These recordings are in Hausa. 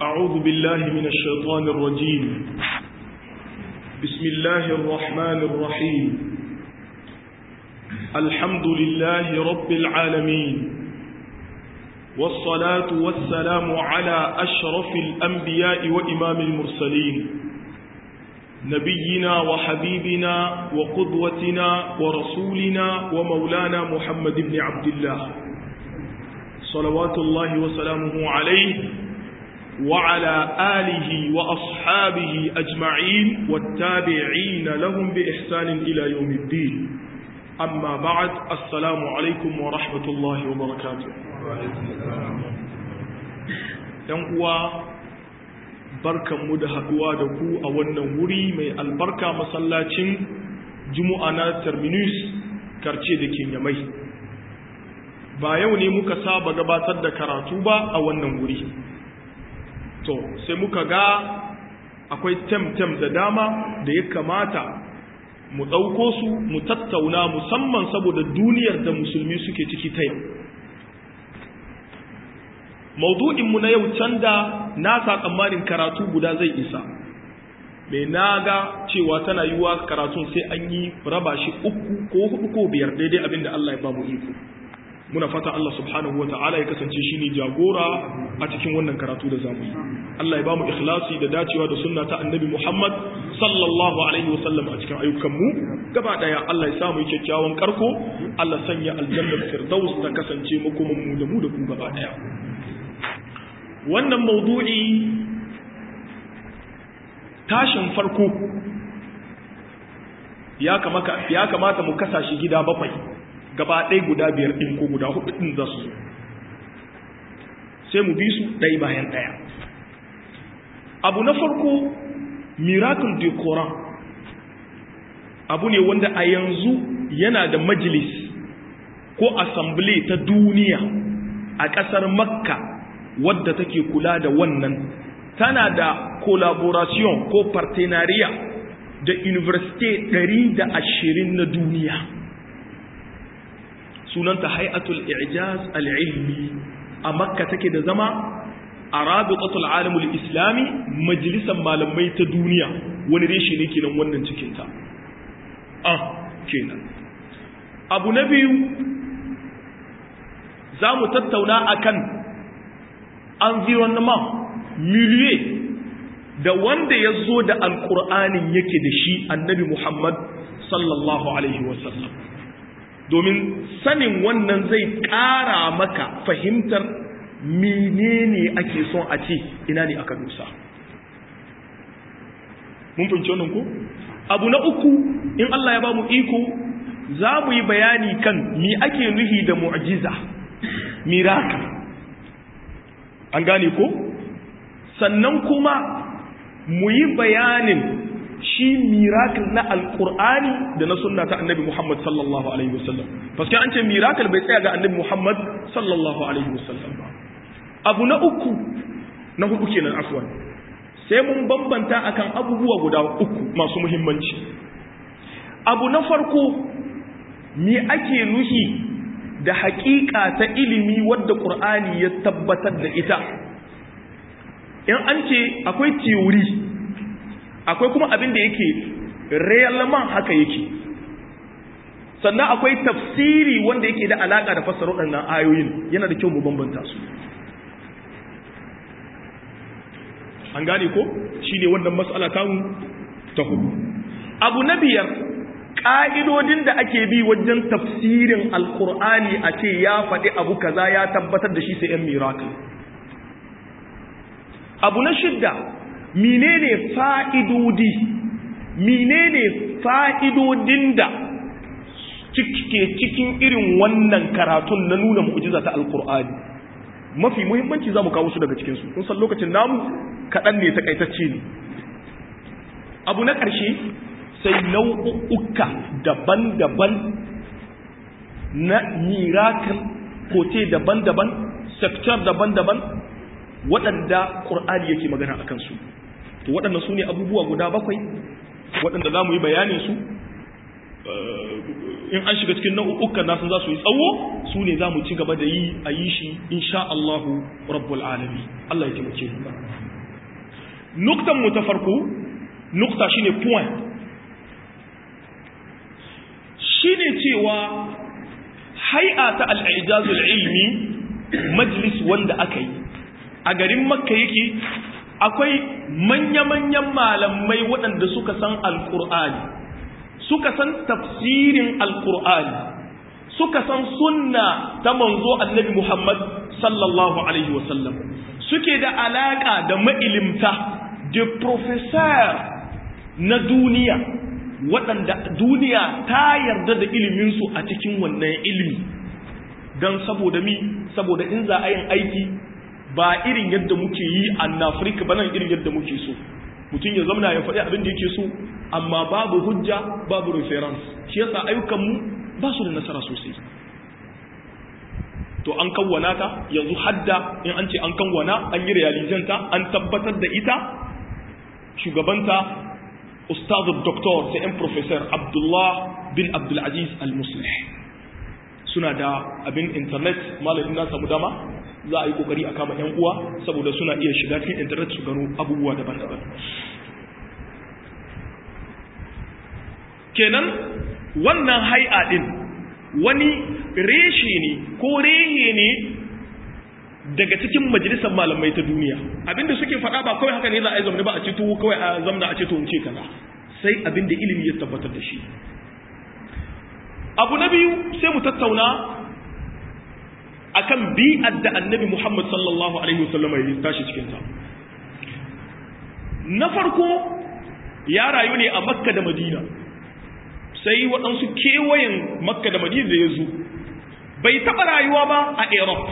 أعوذ بالله من الشيطان الرجيم بسم الله الرحمن الرحيم الحمد لله رب العالمين والصلاة والسلام على أشرف الأنبياء وإمام المرسلين نبينا وحبيبنا وقدوتنا ورسولنا ومولانا محمد بن عبد الله صلوات الله وسلامه عليه وعلى آله وأصحابه أجمعين والتابعين لهم بإحسان إلى يوم الدين أما بعد السلام عليكم ورحمة الله وبركاته uwa barkanmu da haɗuwa da ku a wannan wuri mai albarka masallacin juma'a na terminus karce da kinyamai ba yau ne muka saba gabatar da karatu ba a wannan wuri to sai muka ga akwai tem-tem da dama da ya kamata mu ɗauko su mu tattauna musamman saboda duniyar da musulmi suke ciki ta yau maudu'inmu na yau can da na sa tsammanin karatu guda zai isa mai na ga cewa tana yiwuwa karatun sai an yi raba shi uku ko hudu ko biyar daidai abinda Allah ya ba mu iko muna fata Allah subhanahu wa ta'ala ya kasance shi ne jagora a cikin wannan karatu da zamu yi Allah ya ba mu ikhlasi da dacewa da sunna ta annabi Muhammad sallallahu alaihi wa sallam a cikin ayyukanmu gaba daya Allah ya samu kyakkyawan karko Allah sanya aljannar firdaus ta kasance makoman mu da mu da ku gaba daya wannan maudu'i tashin farko ya kamata mu kasa shi gida bakwai gaba ɗaya guda biyar ɗin ko guda hudu ɗin za su sai mu bi su ɗaya bayan ɗaya abu na farko miracle de Quran abu ne wanda a yanzu yana da majalis ko assembly ta duniya a ƙasar makka wadda take kula da wannan tana da collaboration ko partenariat da university 120 na duniya sunanta hay'atul i'jaz al-ilmi a makka take da zama a rabitatul alamul islami majalisar malamai ta duniya wani reshe ne kenan wannan cikinta ah kenan abu na biyu za mu tattauna akan environnement milieu da wanda ya zo da alkur'anin yake da shi annabi muhammad sallallahu alaihi wasallam domin sanin wannan zai ƙara maka fahimtar menene ake son a ce ina ne aka dusa mun fahimci wannan ko abu na uku in Allah ya ba mu iko za mu yi bayani kan mi ake nuhi da mu'jiza miracle an gane ko sannan kuma mu yi bayanin shi miracle na alkur'ani da na sunna ta annabi Muhammad sallallahu alaihi wasallam paske an ce miracle bai tsaya ga annabi Muhammad sallallahu alaihi wasallam ba abu na uku na hudu kenan afwan sai mun bambanta akan abubuwa guda uku masu muhimmanci abu na farko me ake nuhi da haƙiƙa ta ilimi wadda ƙur'ani ya tabbatar da ita in an ce akwai theory akwai kuma abin da yake realman haka yake sannan akwai tafsiri wanda yake da alaka da fassara waɗannan ayoyin yana da kyau mu bambanta su an gane ko shine wannan mas'ala ta mu ta hudu abu na biyar ƙa'idodin da ake bi wajen tafsirin alkur'ani a ce ya faɗi abu kaza ya tabbatar da shi sai yan miracle abu na shidda menene fa'idodi menene fa'idodin da cike cikin irin wannan karatun na nuna mu'jiza ta alkur'ani mafi muhimmanci za mu kawo su daga cikinsu kun san lokacin namu kaɗan ne takaitacce ne abu na ƙarshe sai nau'uka daban-daban na miracle kote daban-daban sector daban-daban waɗanda ƙur'ani yake magana a kansu to waɗanda su ne abubuwa guda bakwai waɗanda za mu yi bayanin su in an shiga cikin nau'ukan nasu za su yi tsawo su ne za mu ci gaba da yi a yi shi insha Allahu rabbul alami Allah ya taimake mu nuktan mu ta farko nukta shine point shine cewa hay'a ta al-ijazul ilmi majlis wanda aka yi a garin makka yake akwai manya-manyan malamai waɗanda suka san alƙur'ani suka san tafsirin alƙur'ani suka san sunna ta manzo annabi muhammad sallallahu alaihi wasallam suke da alaƙa da ma'ilimta da professor na duniya waɗanda duniya ta yarda da iliminsu a cikin wannan ilimi don saboda mi saboda in za a yin aiki ba irin yadda muke yi a Afirka ba nan irin yadda muke so mutum ya zamana ya faɗi abin da yake so amma babu hujja babu reference shi yasa ayyukanmu ba su da nasara sosai to an kawwana ta yanzu hadda in an ce an kawwana an yi realizanta an tabbatar da ita shugabanta ustaz doktor sai yan professor abdullah bin abdulaziz al-muslih suna da abin internet malamin na samu dama za a yi kokari a kama yan uwa saboda suna iya shiga cikin internet su gano abubuwa daban-daban kenan wannan hai'a din wani reshe ne ko rehe ne daga cikin majalisar malamai ta duniya abinda suke faɗa ba kawai haka ne za a yi zamani ba a ce tuwo kawai a zamna a ce to ce kaza sai abinda ilimi ya tabbatar da shi abu na biyu sai mu tattauna akan bi'ar da annabi Muhammad sallallahu alaihi wasallam ya tashi cikin ta na farko ya rayu ne a Makka da Madina sai waɗansu kewayen Makka da Madina da ya zo bai taɓa rayuwa ba a Europe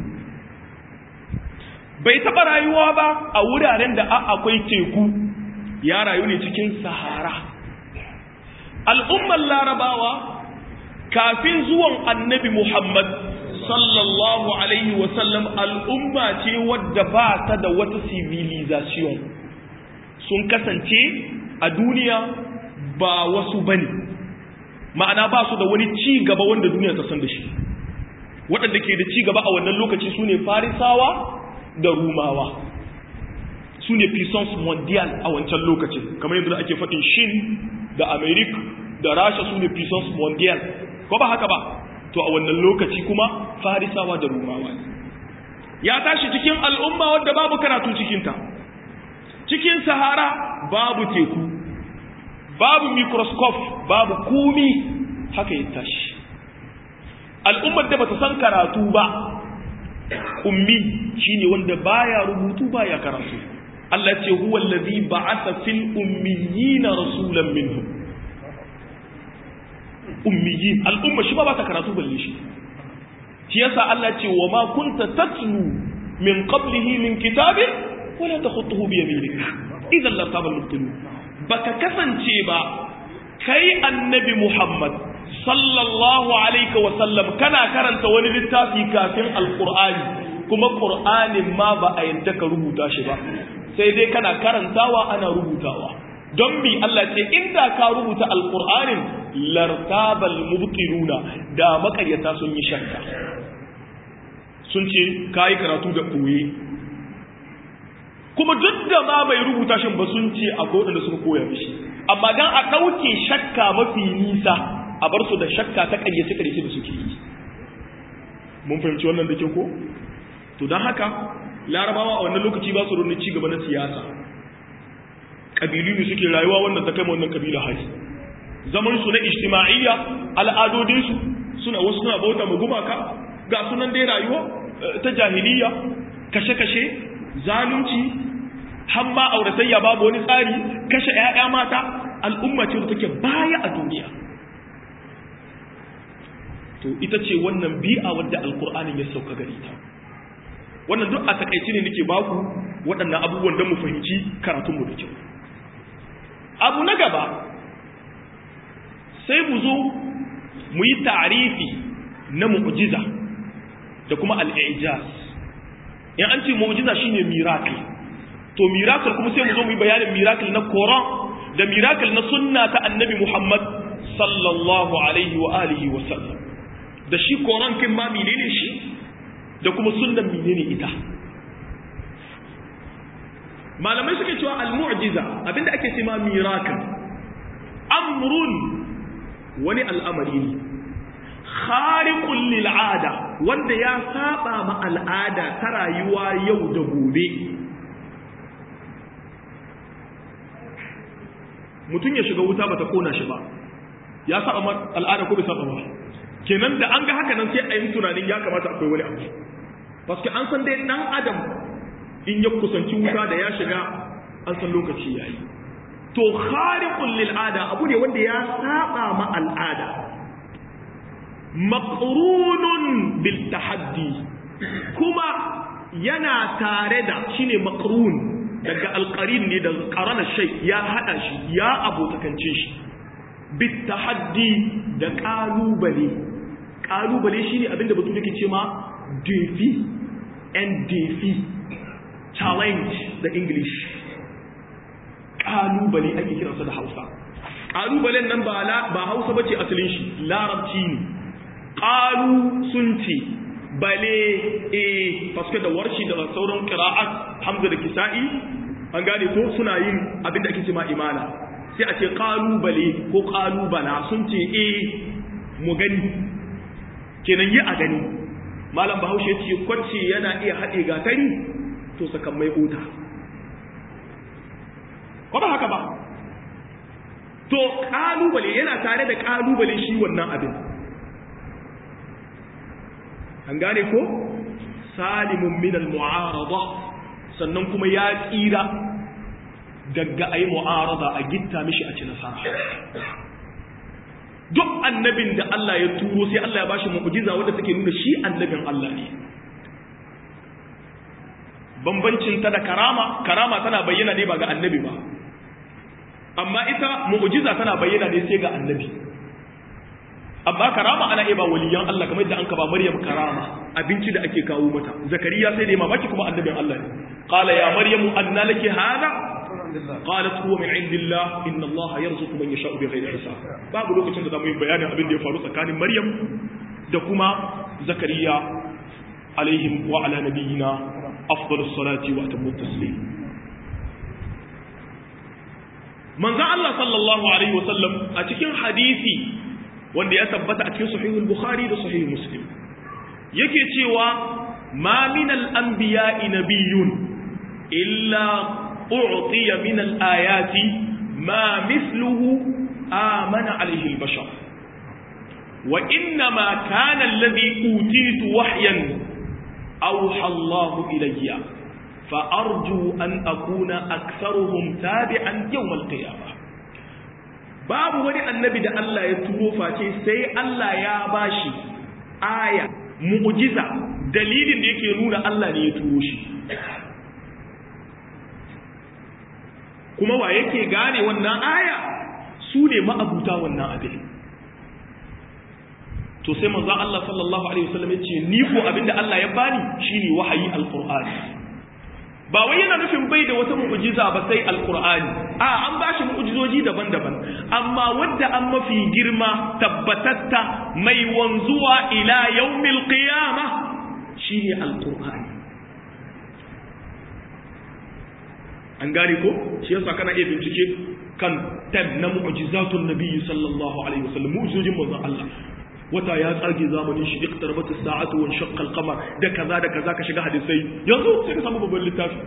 bai taɓa rayuwa ba a wuraren da akwai teku ya rayu ne cikin Sahara al'ummar Larabawa kafin zuwan annabi Muhammad sallallahu alaihi wasallam al'umma ce wadda ba ta da wata civilization sun kasance a duniya ba wasu bane ma'ana ba su da wani ci gaba wanda duniya ta san da shi waɗanda ke da ci gaba a wannan lokaci su ne farisawa da rumawa su ne puissance mondial a wancan lokacin kamar yadda ake faɗin shin da america da rasha su ne puissance mondial ko ba haka ba to a wannan lokaci kuma farisawa da rumawa ya tashi cikin al'umma wadda babu karatu cikinta cikin sahara babu teku babu microscope babu kumi haka ya tashi al'ummar da bata san karatu ba ummi shine wanda baya rubutu baya karatu Allah ce huwa allazi ba'atha fil ummiyina rasulan minhum ummiyin al'umma shi ba ba ta karatu balle shi shi yasa Allah ce wa ma kunta tatlu min qablihi min kitabin wala takhutuhu bi yaminik idan la taba mubtilu baka kasance ba kai annabi Muhammad sallallahu alaihi wa sallam kana karanta wani littafi kafin alqur'ani kuma qur'anin ma ba a yadda ka rubuta shi ba sai dai kana karantawa ana rubutawa don bi Allah ce inda ka rubuta alqur'anin lartabal mubtiluna da makaryata sun yi shakka sun ce kai karatu da koye kuma duk da ma bai rubuta shin ba sun ce akwai wadanda suka koya mishi amma dan a dauke shakka mafi nisa a bar su da shakka ta ƙaryace ƙaryace da suke yi mun fahimci wannan da ke ko to don haka larabawa a wannan lokaci ba su raunin ci gaba na siyasa ƙabilu ne suke rayuwa wannan ta kai wannan ƙabila hari zaman su na ijtima'iyya al'adodinsu suna wasu suna bauta ma gumaka ga sunan dai rayuwa ta jahiliya kashe-kashe zalunci hamma auratayya babu wani tsari kashe 'ya'ya mata al'umma ce da take baya a duniya to ita ce wannan bi'a wadda alkur'anin ya sauka gare ta wannan duk a takaici ne nake baku waɗannan abubuwan don mu fahimci karatunmu da kyau abu na gaba sai mu zo mu yi tarifi na mu'jiza da kuma al'ijaz in an ce mu'jiza shine miracle to miracle kuma sai mu zo mu yi bayanin miracle na Quran da miracle na sunna ta annabi Muhammad sallallahu alaihi wa alihi wa sallam da shi Quran kin ma menene shi da kuma sunnan menene ita malamai suke cewa al-mu'jiza abinda ake cewa miracle amrun wani al'amari ne khariqul lil ada wanda ya saba ma al'ada ta rayuwa yau da gobe mutum ya shiga wuta bata kona shi ba ya saba ma al'ada ko bai saba ba kenan da an ga haka nan sai a yi tunanin ya kamata akwai wani abu paske an san dai dan adam in ya kusanci wuta da ya shiga an san lokaci yayi to khariqul lil ada abu ne wanda ya saba ma al'ada maqrunun bil tahaddi kuma yana tare da shine maqrun daga alqarin ne da qarana shay ya hada shi ya abotakance shi bit tahaddi da kalubale kalubale shine abinda batu yake ce ma defi and defi challenge da english kalubale ake kiransa da hausa kalubalen nan ba ba hausa bace asalin shi larabci ne qalu sun ce bale eh paske da warshi da sauran qira'at hamza da kisa'i an gane ko suna yin abin da ake cewa imala sai a ce qalu bale ko qalu bala sun ce eh mu gani kenan yi a gani malam bahaushe ya ce kwacce yana iya haɗe gatari to sakan mai ota ko ba haka ba to kalubale yana tare da kalubale shi wannan abin an gane ko salimun min al-mu'arada sannan kuma ya tsira daga ayi mu'arada a gitta mishi a ci nasara duk annabin da Allah ya turo sai Allah ya bashi mu'jiza wanda take nuna shi annabin Allah ne bambancin ta da karama karama tana bayyana ne ba ga annabi ba amma ita mu'jiza tana bayyana ne sai ga annabi amma karama ana iya ba waliyan Allah kamar yadda an ka ba Maryam karama abinci da ake kawo mata Zakariya sai da mamaki kuma annabin Allah ne qala ya maryamu anna laki hada qalat huwa min indillah inna Allah yarzuqu man yasha'u bighayri hisab babu lokacin da zamu yi bayanin abin da ya faru tsakanin Maryam da kuma Zakariya alaihim wa ala nabiyyina afdalus salati wa atammu taslim manzo Allah sallallahu alaihi wasallam a cikin hadisi wanda ya tabbata a cikin sahihul bukhari da sahihul muslim yake cewa ma min al-anbiya'i nabiyyun illa u'tiya min al-ayati ma mithluhu amana alayhi al-bashar wa inna ma kana alladhi utitu wahyan awha Allah ilayya fa arju an akuna aktharuhum tabi'an yawm al-qiyamah babu wani annabi da Allah ya turo face sai Allah ya bashi aya mu'jiza dalilin da yake nuna Allah ne ya turo shi kuma wa yake gane wannan aya su ne ma'abuta wannan abin to sai manzo Allah sallallahu alaihi wasallam ya ce ni ko abinda Allah ya bani shine wahayi alqur'ani ba wai yana nufin bai da wata mu'jiza ba sai alqur'ani a an bashi mu'jizoji daban-daban amma wadda an mafi girma tabbatatta mai wanzuwa ila yaumil qiyamah shine alqur'ani an gane ko shi yasa kana iya bincike kan tab na mu'jizatun nabiyyi sallallahu alaihi wasallam mu'jizojin manzon Allah wata ya tsage zamanin shi iqtarabat as-sa'atu wa shaqqa al-qamar da kaza da kaza ka shiga hadisai yanzu sai ka samu babban littafi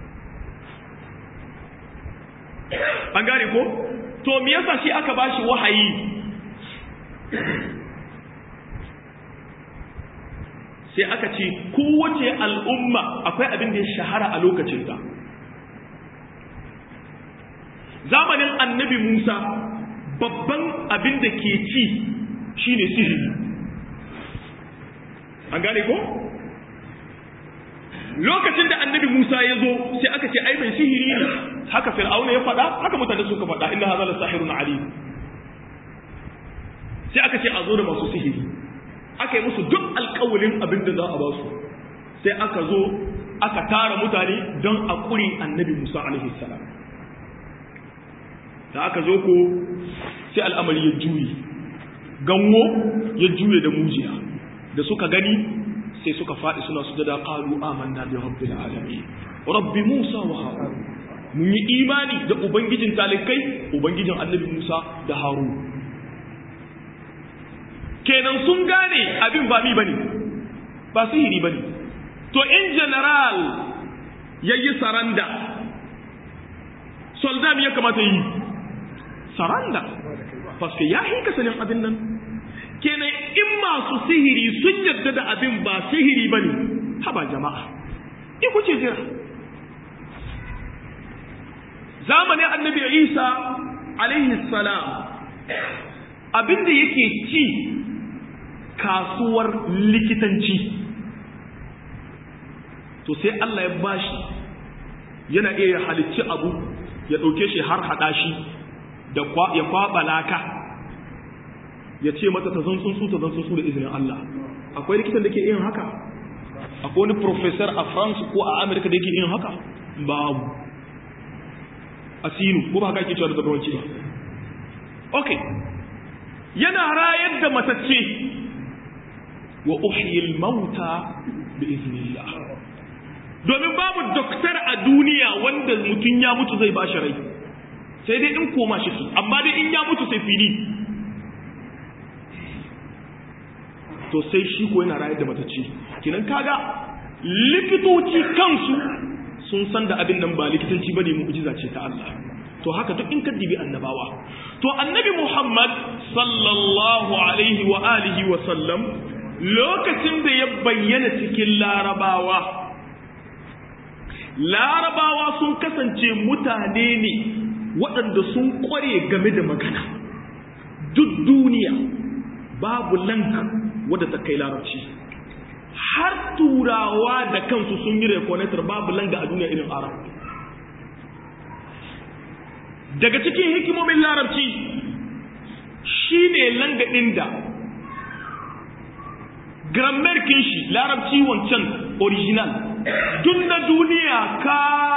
an gane ko to me yasa shi aka bashi wahayi sai aka ce kowace al'umma akwai abin da ya shahara a lokacin ta zamanin annabi Musa babban abin da ke ci shine sihiri an gane ko lokacin da annabi Musa ya zo sai aka ce ai mai sihiri ne haka fir'auna ya faɗa haka mutane suka faɗa inna hadha la sahirun alim sai aka ce a zo da masu sihiri aka yi musu duk alƙawalin abin da za a ba su sai aka zo aka tara mutane don a ƙuri annabi Musa alaihi salam da aka zo ko sai al'amari ya juye ganwo ya juye da mujiya da suka gani sai suka faɗi suna sujada qalu amanna bi rabbil alamin rabbi musa wa harun mun yi imani da ubangijin talikai ubangijin annabi Musa da Harun kenan sun gane abin ba mi bane ba sihiri bane to in general yayi saranda soldat ya kamata yi saranda paske ya hinka sanin abin nan kenan in masu sihiri sun yarda da abin ba sihiri bane haba jama'a in kuce jira zamanin annabi isa alaihi salam abinda yake ci kasuwar likitanci to sai Allah ya bashi yana iya halicci abu ya ɗauke shi har haɗa shi da ya kwaɓa laka ya ce mata ta zan tsuntsu ta zan tsuntsu da izinin Allah akwai likitan da ke yin haka akwai wani professor a France ko a America da yake yin haka babu asinu ko ba haka ake cewa da zabawanci ba okay yana rayar da matacce wa uhyil mauta bi iznillah domin babu doktor a duniya wanda mutum ya mutu zai bashi rai sai dai in koma shi su amma dai in ya mutu sai fili to sai shi ko yana rayar da matacce kinan kaga likitoci kansu sun san da abin nan ba likitanci bane mu'jiza ce ta Allah to haka duk in ka dibi annabawa to annabi Muhammad sallallahu alaihi wa alihi wa sallam lokacin da ya bayyana cikin larabawa larabawa sun kasance mutane ne waɗanda sun ƙware game da magana duk duniya babu lanka wadda ta kai larabci har turawa da kansu sun yi rekonetar babu langa a duniya irin arab daga cikin hikimomin larabci shi ne langa ɗin da grammar shi larabci wancan original duk na duniya ka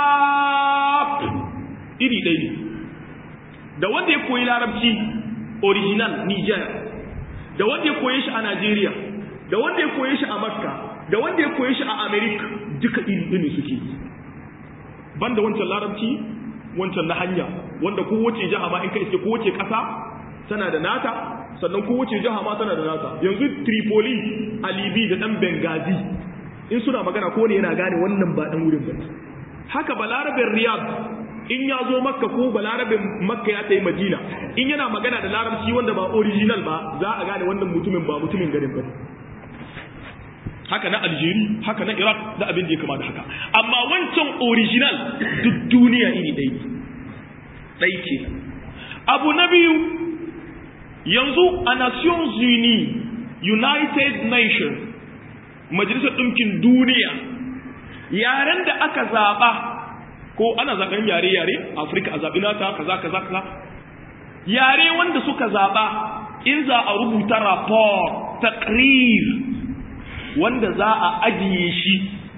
iri ɗaya ne da wanda ya koyi larabci original niger da wanda ya koye shi a Najeriya da wanda ya koye shi a Makka da wanda ya koye shi a America duka iri ne suke banda wancan larabci wancan na hanya wanda kowace jiha ma in ka iske kowace ƙasa tana da nata sannan kowace jiha ma tana da nata yanzu Tripoli a Libi da dan Benghazi in suna magana ko ne yana gane wannan ba dan wurin ba haka balarabin Riyadh in ya zo makka ko balarabin makka ya tayi madina in yana magana da larabci wanda ba original ba za a gane wannan mutumin ba mutumin garin ba haka na aljeri haka na iraq da abin da ya kama da haka amma wancan original duk duniya iri ɗaya ɗai ke abu na biyu yanzu a nations unis united nations majalisar ɗinkin duniya yaren da aka zaɓa ko ana zaben yare-yare afirka a zaɓi nata kaza kaza kaza yare wanda suka zaɓa in za a rubuta rapport taqrir wanda za a ajiye shi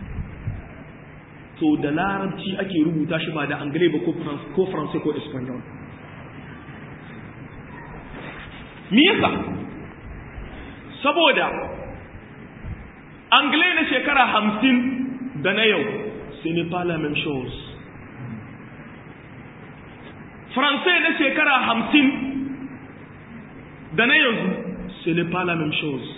to da larabci ake rubuta shi ba da angle ba ko faransai ko espanyol me yasa saboda angle na shekara hamsin da na yau sai ne pas la même chose Français na shekara hamsin da na yanzu ce n'est pas la même chose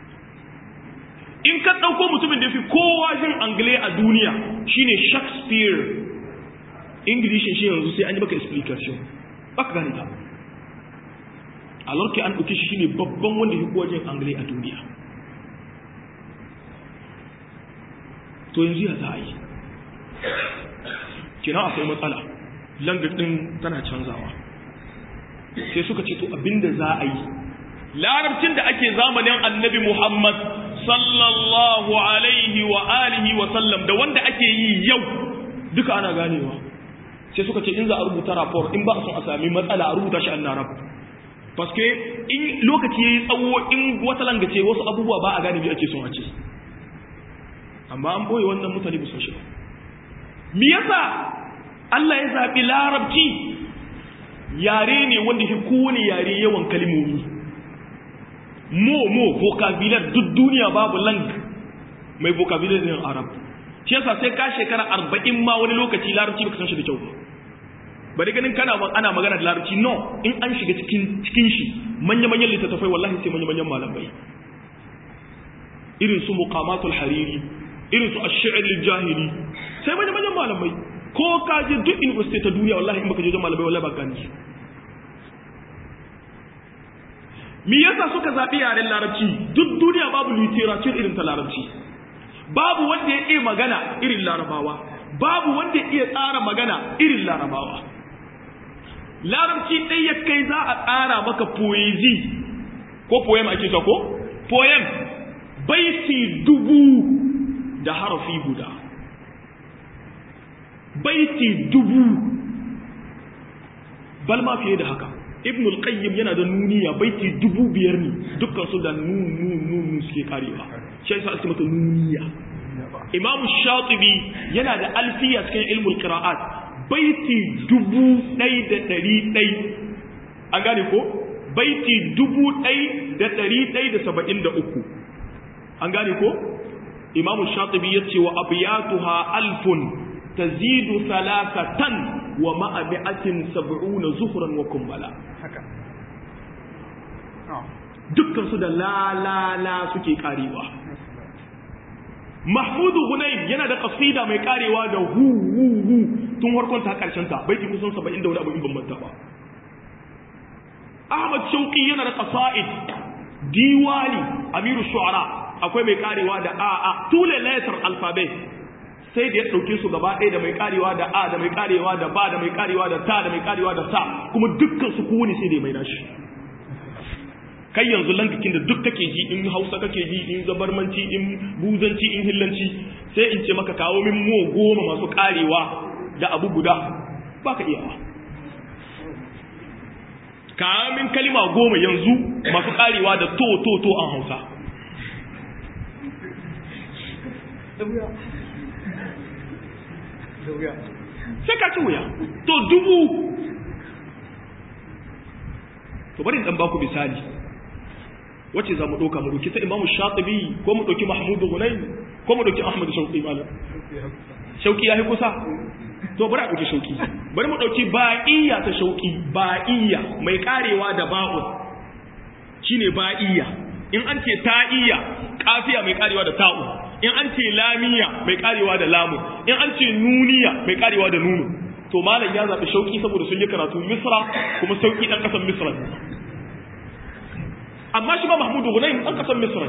in ka ɗauko mutumin da fi kowa jin anglais a duniya shine shakespeare ingilishin shi yanzu sai an yi maka explication baka gane ta alorki an ɗauki shi shine babban wanda fi kowa jin anglais a duniya to yanzu ya za a yi kina akwai matsala langar ɗin tana canzawa sai suka ce to abinda za a yi larabcin da ake zamanin annabi muhammad sallallahu alaihi wa alihi wa sallam da wanda ake yi yau duka ana ganewa sai suka ce in za a rubuta rapport in ba a son a sami matsala a rubuta shi an larab paske in lokaci ya yi tsawo in wata langace wasu abubuwa ba a gane bi ake son a ce amma an boye wannan mutane ba sun shi ba me yasa Allah ya zaɓi larabci yare ne wanda fi kowane yare yawan kalmomi mo mo vocabulary duk duniya babu lang mai vocabulary din arab shi yasa sai ka shekara arba'in ma wani lokaci larabci baka san shi da kyau ba bari ganin kana ana magana da larabci no in an shiga cikin cikin shi manya manyan littattafai wallahi sai manya manyan malamai irin su muqamatul hariri irin su ash-shi'r lil-jahili sai manya manyan malamai ko ka je duk university ta duniya wallahi in baka je wajen malamai wallahi ba gani me yasa suka zabi yaren larabci duk duniya babu literature irin ta larabci babu wanda ya iya magana irin larabawa babu wanda ya iya tsara magana irin larabawa larabci ɗai ya kai za a tsara maka poezi ko poem ake ta ko poem baiti dubu da harafi guda baiti dubu bal ma fiye da haka ibn al-qayyim yana da nuniya baiti dubu biyar ne dukkan su da nun nun nun suke karewa shi yasa ake mata nuniya imam shatibi yana da alfiya cikin ilmul qira'at baiti dubu ɗai da ɗari ɗai an gane ko baiti dubu ɗai da ɗari ɗai da saba'in da uku an gane ko imamu shatibi ya ce wa abiyatuha alfun tazidu salasatan wa ma'abi'atin sab'una zuhran wa kumbala dukkan su da la la la suke karewa Mahmudu Hunayn yana da kasida mai karewa da hu hu hu tun farkon ta karshen ta baiti kusan 70 da wani abu in ban manta ba Ahmad Shauki yana da qasaid diwali Amiru Shu'ara akwai mai karewa da a a tule letter alphabet sai da ya dauke su gaba ɗaya da mai karewa da a da mai karewa da ba da mai karewa da ta da mai karewa da sa kuma dukkan su kowane sai da mai nashi kai yanzu lankakin da duk kake ji in hausa kake ji in zabarmanci in buzanci in hillanci sai in ce maka kawo min mo goma masu karewa da abu guda ba ka iyawa kawo min kalima goma yanzu masu karewa da to to to an hausa sai ka ci wuya to dubu to bari dan baku misali wacce za mu ɗauka mu ɗauki ta imamu shatibi ko mu ɗauki mahmudu hunayn ko mu ɗauki ahmadu shauƙi malam shauƙi ya yi kusa to bari a ɗauki shauƙi bari mu ɗauki ba'iyya ta shauƙi ba'iyya mai ƙarewa da ba'u shine ba'iyya in an ce ta'iyya kafiya mai ƙarewa da ta'u in an ce lamiya mai ƙarewa da lamu in an ce nuniya mai ƙarewa da nunu to malam ya zaɓi shauƙi saboda sun yi karatu misra kuma sauƙi ɗan ƙasar misra amma shi ba mahmudu gunayin ɗan ƙasar misra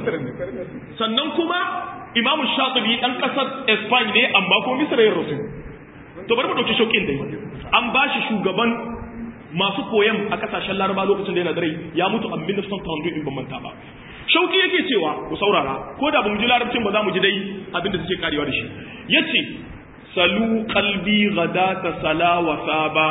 sannan kuma imamu shatibi ɗan ƙasar espanya ne amma kuma misra ya rasu to bari mu ɗauki shauƙin dai an ba shi shugaban masu koyan a ƙasashen laraba lokacin da yana da rai ya mutu a ministan tandu in ban manta ba shauƙi yake cewa ku saurara ko da ba mu ji larabcin ba za mu ji dai abin da suke karewa da shi yace salu qalbi ghadata sala wa saba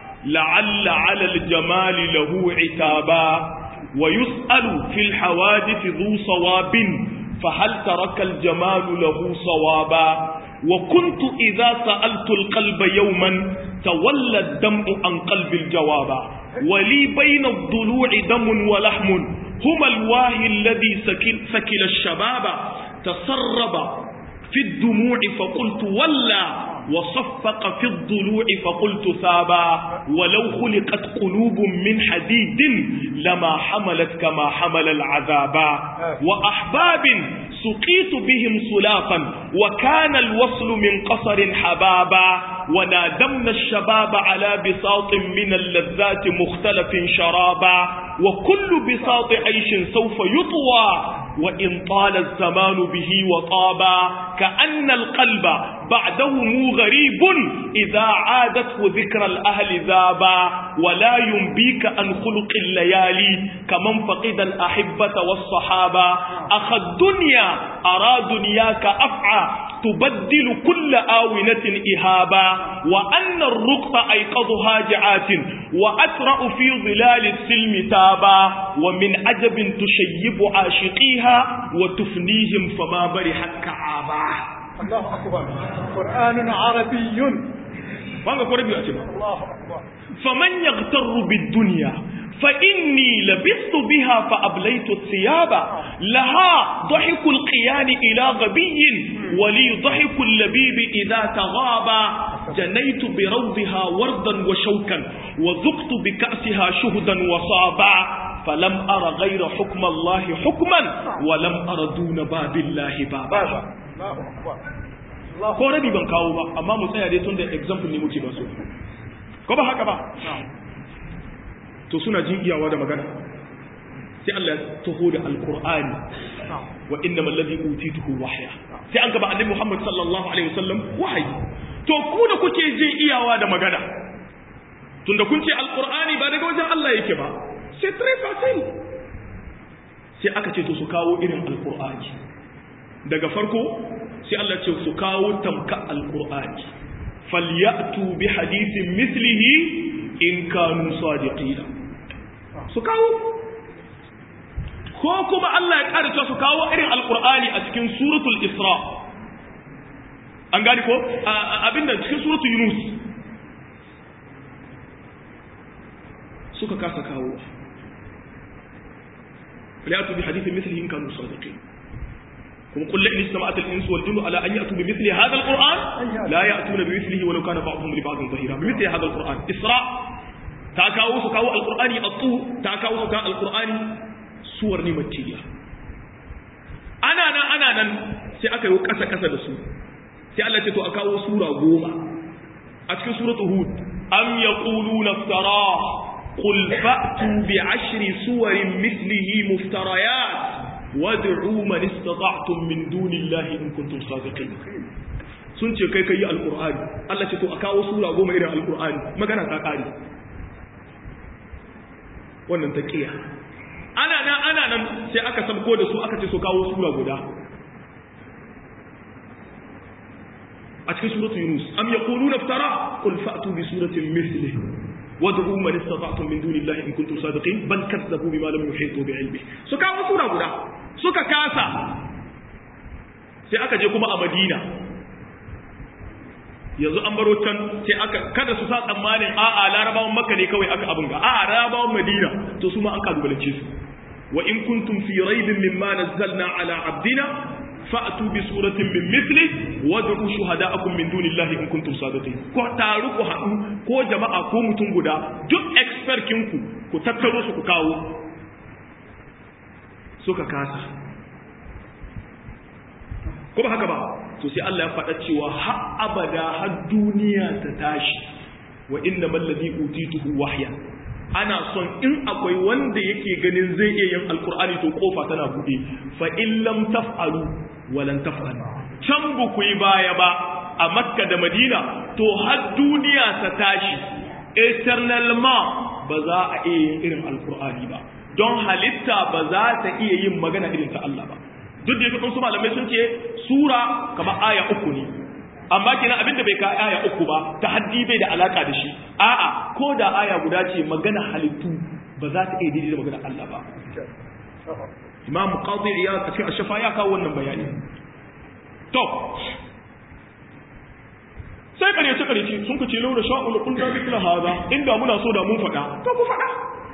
la'alla 'ala al-jamali lahu 'itaba ويسأل في الحوادث ذو صواب فهل ترك الجمال له صوابا وكنت إذا سألت القلب يوما تولى الدمع عن قلب الجوابا ولي بين الضلوع دم ولحم هما الواهي الذي سكل, سكل الشباب تسرب في الدموع فقلت ولا وصفق في الضلوع فقلت ثابا ولو خلقت قلوب من حديد لما حملت كما حمل العذابا وأحباب سقيت بهم سلافا وكان الوصل من قصر حبابا ونادمنا الشباب على بساط من اللذات مختلف شرابا وكل بساط عيش سوف يطوى وإن طال الزمان به وطابا كأن القلب بعده غريب إذا عادته ذكر الأهل ذابا ولا ينبيك عن خلق الليالي كمن فقد الأحبة والصحابة أخ الدنيا أرى دنياك أفعى تبدل كل آونة إهابا وأن الرقط أيقظ هاجعات وأسرع في ظلال السلم تابا ومن عجب تشيب عاشقيها وتفنيهم فما برحت كعابا الله أكبر قرآن عربي وانا قربي أتبع الله أكبر فمن يغتر بالدنيا فإني لبثت بها فأبليت الثياب لها ضحك القيان إلى غبي ولي ضحك اللبيب إذا تغابى جنيت بروضها وردا وشوكا وذقت بكأسها شهدا وصابا فلم أر غير حكم الله حكما ولم أر دون باب الله بابا Allahu akbar ko rabi ban kawo ba amma mu tsaya dai tun da example ne muke ba so ko ba haka ba to suna jin iyawa da magana sai Allah ya taho da alqur'ani wa innamal ladhi utituhu wahya sai an gaba annabi Muhammad sallallahu alaihi wasallam wahayi to ku da kuke jin iyawa da magana tunda kun ce alqur'ani ba daga wajen Allah yake ba c'est très facile sai aka ce to su kawo irin alqur'ani daga farko sai Allah ce su kawo tamka alqur'ani falyatu bi hadithin mithlihi in kanu sadiqina su kawo ko kuma Allah ya ƙara su kawo irin alqur'ani a cikin suratul isra an gani ko abinda cikin suratul yunus suka kasa kawo falyatu bi hadithin mithlihi in kanu sadiqin kuma qul la in istama'at al-insu wal jinnu ala an ya'tu bi mithli hadha al-qur'an la ya'tuna bi mithlihi walau kana ba'dhum li ba'dhin dhahira bi mithli hadha al-qur'an isra ta kawo su kawo al-qur'ani at-tu ta kawo su kawo al-qur'ani suwar ni makkiya ana nan ana nan sai aka yi kasa kasa da su sai Allah ce to a kawo sura goma a cikin suratul hud am yaquluna iftara qul fa'tu bi ashri suwarin mithlihi muftarayat wad'u man istata'tum min dunillahi in kuntum sadiqin sun ce kai kai alqur'ani Allah ce to a kawo sura goma irin alqur'ani magana ta kare wannan taqiya ana nan ana nan sai aka sabko da su aka ce su kawo sura guda a cikin suratul yunus am yaquluna iftara qul fa'tu bi suratin mithlihi wad'u man istata'tum min dunillahi in kuntum sadiqin bal kazzabu bima lam yuhitu bi ilmi su kawo sura guda suka kasa sai aka je kuma a Madina yanzu an baro can sai aka kada su sa tsammanin a'a larabawan makka ne kawai aka abin ga a'a larabawan madina to su ma an kalubalance su wa in kuntum fi raibin mimma nazzalna ala abdina fa'tu bi suratin min mithli wad'u shuhada'akum min dunillahi in kuntum sadiqin ko taru ku haɗu ko jama'a ko mutum guda duk expert kinku ku tattaro su ku kawo suka kasa ko ba haka ba to sai Allah ya faɗa cewa har abada har duniya ta tashi wa inna mallazi utituhu wahya ana son in akwai wanda yake ganin zai iya yin alkur'ani to kofa tana buɗe fa in lam taf'alu wa lan taf'alu can bu ku yi baya ba a makka da madina to har duniya ta tashi eternal ma ba za a iya yin irin alkur'ani ba don halitta ba za ta iya yin magana irin ta Allah ba duk da yake su malamai sun ce sura kamar aya uku ne amma kina abinda bai ka aya uku ba ta haddi bai da alaka da shi a'a ko da aya guda ce magana halittu ba za ta iya daidai da magana Allah ba imam qadi iyad a cikin ashafa ya kawo wannan bayani to sai kare ce kare ce sun ku ce laura sha'ul qulna mithla hada inda muna so da mun faɗa to ku faɗa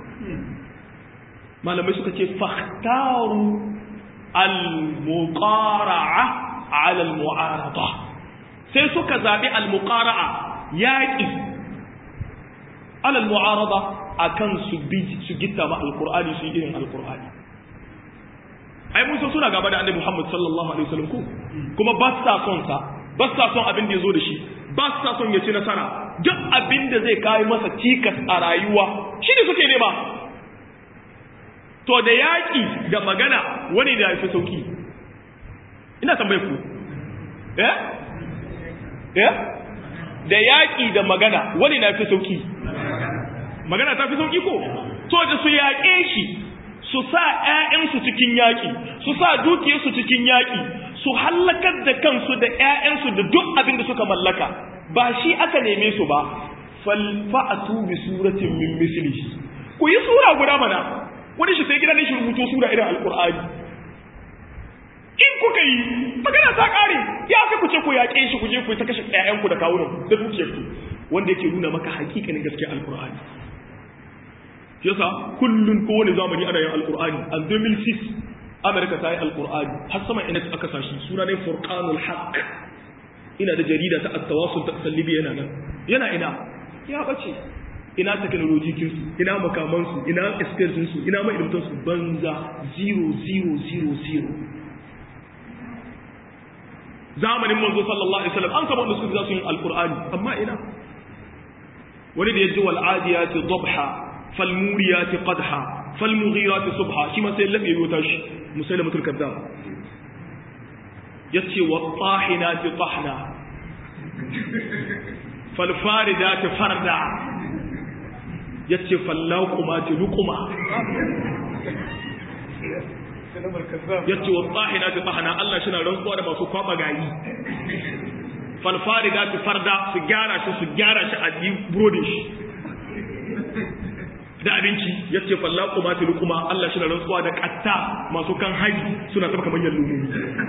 malamai suka ce fahtaru al-muqara'a 'ala al-mu'arada sai suka zabi al-muqara'a yaqi 'ala al-mu'arada akan su bi su gitta ma al-qur'ani su irin al-qur'ani ai mun san suna gaba da annabi Muhammad sallallahu alaihi wasallam ko kuma ba sa son sa ba sa son abin da yazo da shi ba sa son ya ci nasara duk abin da zai kai masa cikas a rayuwa shi ne suke nema to da yaƙi da magana wani da ya fi sauki ina tambaye ku eh eh da yaƙi da magana wani na fi sauki magana ta fi sauki ko to da su yaƙe shi su sa ‘ya'yansu cikin yaƙi su sa dukiyarsu cikin yaƙi su hallakar da kansu da ‘ya'yansu da duk abin da suka mallaka ba shi aka neme su ba falfa'atu bi suratin min mislihi ku yi sura guda mana wani shi sai gidan shi rubuto sura irin alkur'ani in kuka yi magana ta kare ya aka ku ce ku yaƙe shi ku je ku ta kashe ƴaƴanku da kawunan da dukiyarku wanda yake nuna maka hakikanin gaskiya alkur'ani yasa kullun ko wani zamani ana yin alkur'ani a 2006 Amerika ta yi alkur'ani har sama ina aka sashi suna ne furqanul haqq ina da jarida ta at-tawassul ta kasar libya yana nan yana ina ya bace ina technology kinsu ina makamansu ina su ina ma'ilmtansu banza 0000 zamanin manzo sallallahu alaihi wasallam an kama wanda suka za su yin alqur'ani amma ina wani da yaji wal adiyati dhabha fal muriyati qadha fal mughirati subha shi ma sai labe yota shi musailamatul kadzab yace wa tahinati tahna fal faridati farda yace fallaqumati luquma yace wa tahinati tahna Allah shi na rantsuwa da masu kwaba gayi falfariga su farda su gyara shi su gyara shi a yi burodin shi da abinci ya ce fallaku ma ta lukuma Allah shi na rantsuwa da katta masu kan haji suna taɓa kamar yallo ne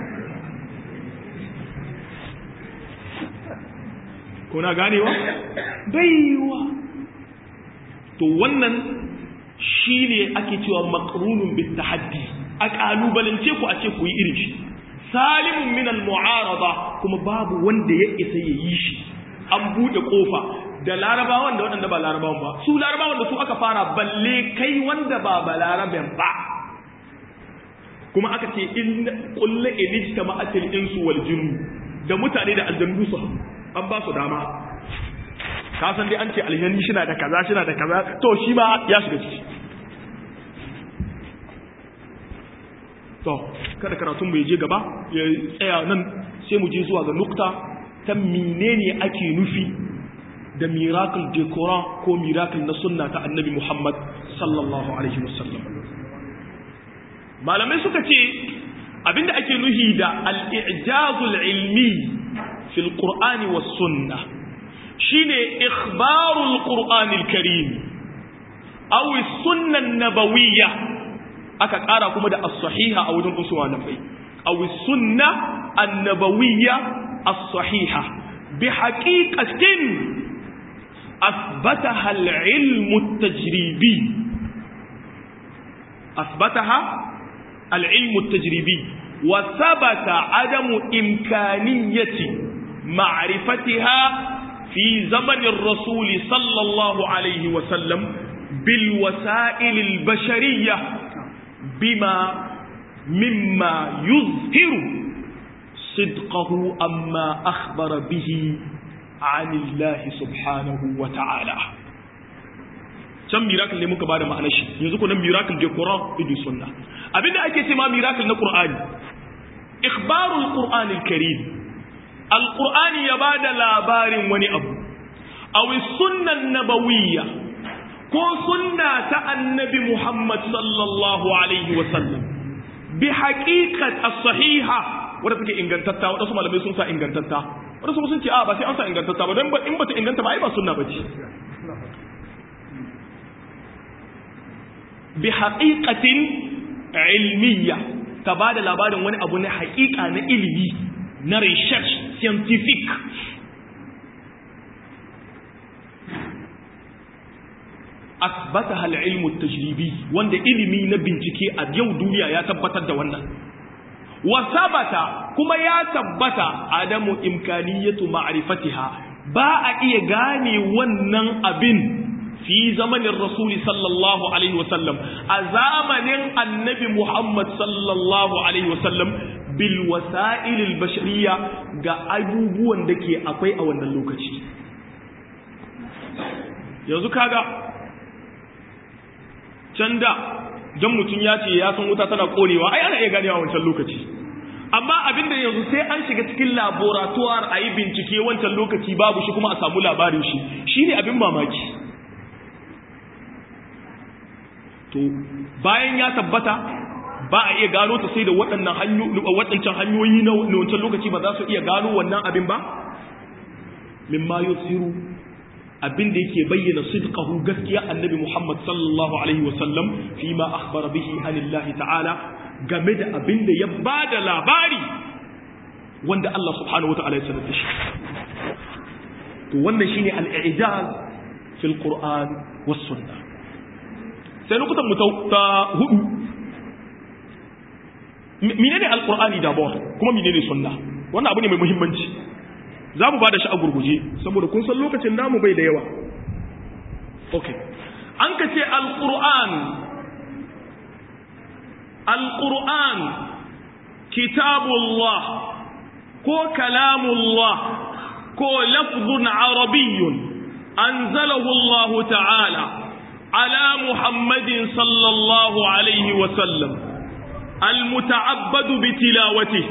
kuna ganewa baiwa to wannan shi ne ake cewa makarunun bin tahaddi a ƙalubalance ku a ce ku yi irin shi salimun min al-mu'arada kuma babu wanda ya isa ya yi shi an bude kofa da larabawan da waɗanda ba larabawan ba su larabawan da su aka fara balle kai wanda ba ba laraben ba kuma aka ce in kullu ilijta ma'atil insu wal jinnu da mutane da aljannu su an ba su dama ka san dai an ce aljanni shi na da kaza shi na da kaza to shi ma ya shiga ciki to kada karatun bai je gaba ya tsaya nan sai mu je zuwa ga nukta ta menene ake nufi da miracle de Quran ko miracle na sunna ta annabi Muhammad sallallahu alaihi wasallam malamai suka ce abinda ake nuhi da al-i'jazul ilmi fil qur'ani was sunnah shine ikhbarul qur'anil karim aw as-sunnah an-nabawiyyah aka ƙara kuma da as-sahiha a wajen usuwa na bai aw sunna annabawiyya as-sahiha bi haqiqatin asbataha al-ilm at-tajribi asbataha al-ilm at-tajribi wa thabata adamu imkaniyati ma'rifatiha fi zaman ar-rasul sallallahu alayhi wa sallam bil wasa'il al-bashariyah بما مما يظهر صدقه أما أخبر به عن الله سبحانه وتعالى can miracle ne muka bada ma'anar shi yanzu kuma miracle da Quran da sunna abinda ake cewa miracle na Qur'ani ikhbarul Qur'an al-Karim al-Qur'ani ya bada labarin wani abu aw sunnan nabawiyya ko sunna ta annabi Muhammad sallallahu alaihi wasallam bi haqiqat as-sahiha wanda take ingantatta wadansu malamai sun sa ingantatta wadansu sun ce a ba sai an sa ingantatta ba dan in bata inganta ba ai ba sunna bace bi haqiqatin ilmiyya ta bada labarin wani abu na haqiqa na ilimi na research scientific asbataha al-ilmu at-tajribi wanda ilimi na bincike a yau duniya ya tabbatar da wannan wa sabata kuma ya tabbata adamu imkaniyatu ma'rifatiha ba a iya gane wannan abin fi zamanin rasuli sallallahu alaihi wasallam a zamanin annabi muhammad sallallahu alaihi wasallam bil wasa'il al-bashariyya ga abubuwan da ke akwai a wannan lokaci yanzu kaga can da don mutum ya ce ya san wuta tana konewa ai ana iya ganewa wancan lokaci amma abin da yanzu sai an shiga cikin laboratoire a yi bincike wancan lokaci babu shi kuma a samu labarin shi shi ne abin mamaki to bayan ya tabbata ba a iya gano ta sai da waɗannan waɗancan hanyoyi na wancan lokaci ba za su iya gano wannan abin ba mimma yusiru abin da yake bayyana sidqahu gaskiya annabi Muhammad sallallahu alaihi wasallam fi ma akhbara bihi anillahi ta'ala game da abin da ya bada labari wanda Allah subhanahu wata'ala ya sanar da shi to wannan shine al-i'jaz fil Qur'an was sunnah sai lokutan mu ta hudu menene al-Qur'ani da kuma menene sunna wannan abu ne mai muhimmanci za mu ba da shi a gurguje saboda kun san lokacin namu bai da yawa ok an ka ce alƙur'an alƙur'an kitabullah ko kalamullah ko lafzun arabiyyun anzalahu Allah ta'ala ala muhammadin sallallahu alaihi wasallam المتعبد بتلاوته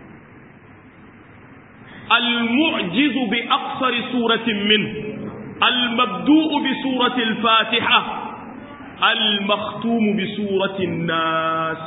المعجز بأقصر سورة منه المبدوء بسورة الفاتحة المختوم بسورة الناس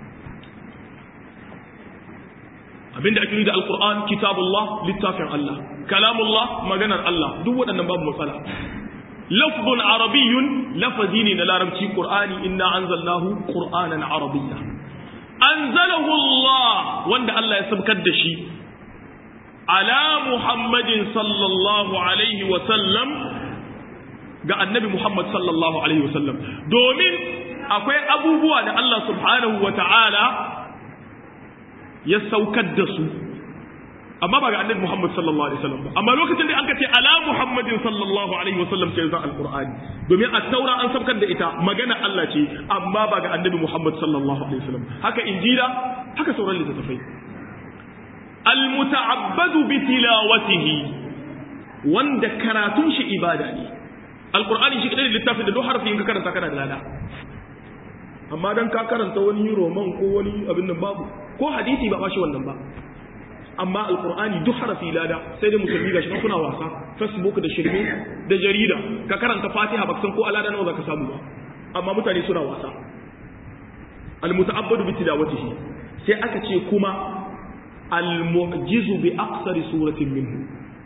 abin da ake nuni da alkur'an kitabullah littafin Allah kalamullah maganar Allah duk waɗannan babu matsala lafzun arabiyyun lafazi ne na larabci qur'ani inna anzalnahu qur'anan arabiyya anzalahu Allah wanda Allah ya sabkar da shi ala muhammadin sallallahu alaihi wasallam ga annabi muhammad sallallahu alaihi wasallam domin akwai abubuwa da Allah subhanahu wa ta'ala ya saukar da su amma ba ga annabi muhammad sallallahu alaihi wasallam ba amma lokacin da an ka ce ala muhammadin sallallahu alaihi wasallam sai zan alqur'ani domin at-taura an saukar da ita magana Allah ce amma ba ga annabi muhammad sallallahu alaihi wasallam haka injila haka sauran littattafai almuta'abbadu bi tilawatihi wanda karatun shi ibada ne alqur'ani shi kadai littafin da duk harfin ka karanta kana da lada amma dan ka karanta wani roman ko wani abin nan babu ko hadisi ba bashi wannan ba amma alqur'ani duk harfi lada sai dai musulmi gashi kuna wasa facebook da shirme da jarida ka karanta fatiha ba san ko alada nawa zaka samu ba amma mutane suna wasa almuta'abbadu bi tilawatihi sai aka ce kuma al-mu'jizu bi aqsari suratin minhu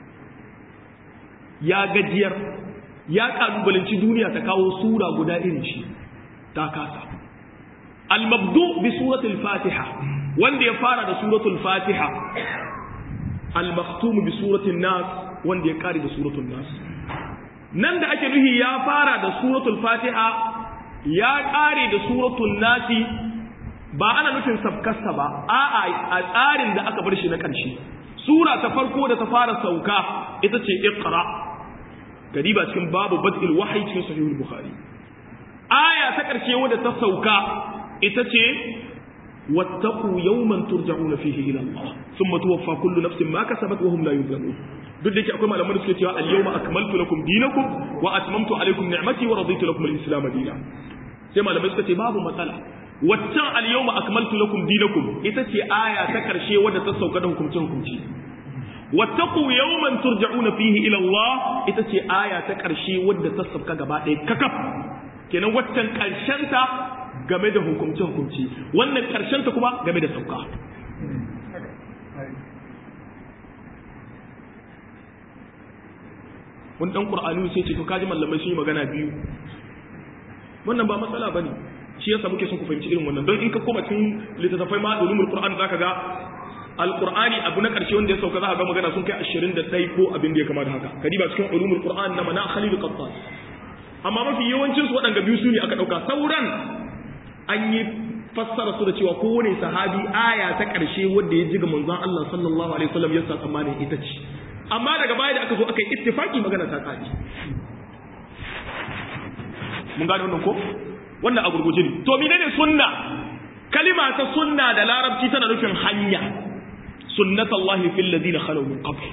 ya gajiyar ya kalubalanci duniya ta kawo sura guda irin shi ta kasa al-mabdu bi suratul fatiha wanda ya fara da suratul fatiha al-maktum bi suratul nas wanda ya kare da suratul nas nan da ake nuhi ya fara da suratul fatiha ya kare da suratul nasi ba ana nufin sabkarsa ba a'a a tsarin da aka bar shi na ƙarshe sura ta farko da ta fara sauka ita ce iqra gariba cikin babu bad'il wahyi cikin sahihul bukhari aya ta ƙarshe wadda ta sauka ita ce wattaqu yawman turja'una fihi ila Allah thumma tuwaffa kullu nafsin ma kasabat wa hum la yuzlamun duk da yake akwai malaman da suke cewa al-yawma akmaltu lakum dinakum wa atmamtu alaykum ni'mati wa raditu lakum al-islam dinan sai malamai suka ce babu matsala waccan al-yawma akmaltu lakum dinakum ita ce aya ta karshe wadda ta sauka da hukunci hukunci wattaqu yawman turja'una fihi ila Allah ita ce aya ta karshe wadda ta sauka gaba ɗaya kakaf kenan waccan karshen ta game da hukunci hukunci wannan karshen ta kuma game da sauka wani dan qur'ani sai ce to kaji mallamai sun yi magana biyu wannan ba matsala bane shi yasa muke son ku fahimci irin wannan don in ka koma cikin littattafai ma ulumul qur'an zaka ga alqur'ani abu na karshe wanda ya sauka zaka ga magana sun kai 21 ko abin da ya kama da haka kadiba cikin ulumul qur'an na mana khalil qattas amma mafi yawancin su waɗanda biyu su ne aka dauka sauran an yi fassara su da cewa kowane sahabi aya ta karshe wanda ya ji ga manzon Allah sallallahu alaihi wasallam ya sa tsammanin ita ce amma daga baya da aka zo aka yi ittifaki magana ta kare mun gane wannan ko wannan a gurguje ne to menene sunna kalima ta sunna da larabci tana nufin hanya sunnatullahi fil ladina khalu min qabl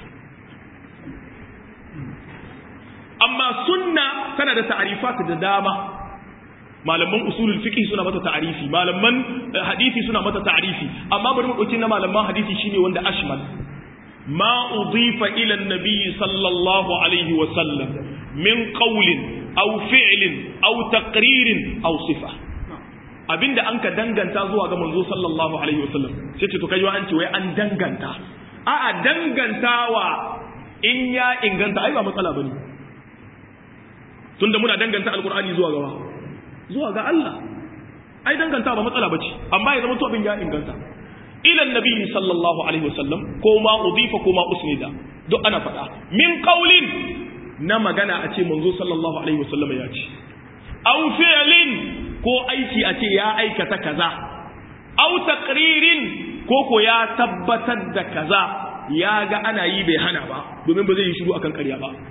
amma sunna tana da ta'rifat da dama malaman usulul fiqh suna mata ta'rifi malaman hadisi suna mata ta'rifi amma bari mu dauki na malaman hadisi shine wanda ashmal ma udifa ila an-nabi sallallahu alaihi wa sallam min qawlin aw fi'lin aw taqririn aw sifa abinda an ka danganta zuwa ga manzo sallallahu alaihi wasallam sai ce to kai an ce wai an danganta a a dangantawa in ya inganta ai ba matsala bane tunda muna danganta alqur'ani zuwa ga zuwa ga Allah ai danganta ba matsala bace amma ya zama to abin ya inganta ila annabi sallallahu alaihi wasallam ko ma udifa ko ma usnida duk ana faɗa min qaulin na magana a ce manzo sallallahu alaihi wasallam ya ce aw fi'lin ko aiki a ce ya aikata kaza aw taqririn ko ko ya tabbatar da kaza ya ga ana yi bai hana ba domin ba zai yi shiru akan ƙarya ba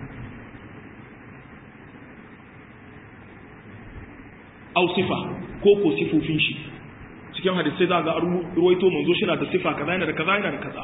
au sifa ko ko sifofin shi cikin hadisai za ga ruwaito manzo shi na da sifa kaza yana da kaza yana da kaza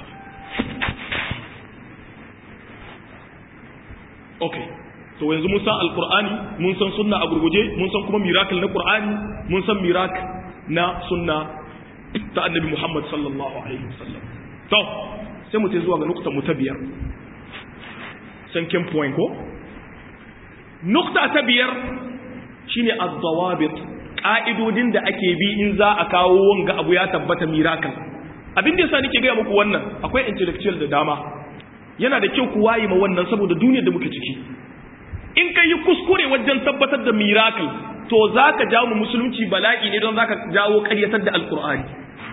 okay to yanzu mun san alqur'ani mun san sunna a gurguje mun san kuma miracle na qur'ani mun san miracle na sunna ta annabi Muhammad sallallahu alaihi wasallam to sai mu zuwa ga nukta mu ta biyar sanken point ko nukta ta biyar shine az-zawabit ka'idodin da ake bi in za a kawo wanga abu ya tabbata miracle abin da yasa nake ga muku wannan akwai intellectual da dama yana da kyau ku waye ma wannan saboda duniyar da muke ciki in ka yi kuskure wajen tabbatar da miracle to za ka jawo mu musulunci bala'i ne don za ka jawo karyatar da alkur'ani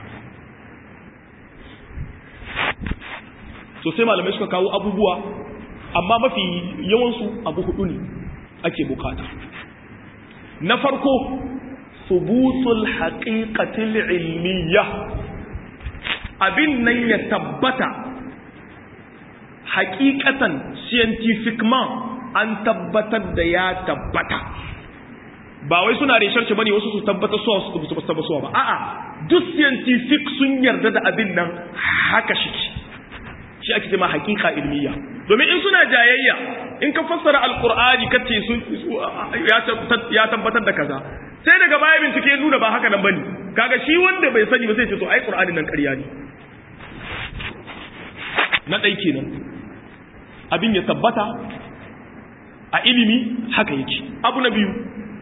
so sai malamai suka kawo abubuwa amma mafi yawansu abu hudu ne ake bukata na farko subutul haqiqatil ilmiyya abin nan ya tabbata haqiqatan scientific man an tabbatar da ya tabbata ba wai suna research bane wasu su tabbata so su su tabbata ba a'a duk scientific sun yarda da abin nan haka shi shi ake cewa hakika ilmiya domin in suna jayayya in ka fassara alqur'ani kace sun ya tabbatar da kaza sai daga baya bincike nuna ba haka nan bane kaga shi wanda bai sani ba sai ce to ai qur'anin nan ƙarya ne na dai kenan abin ya tabbata a ilimi haka yake abu na biyu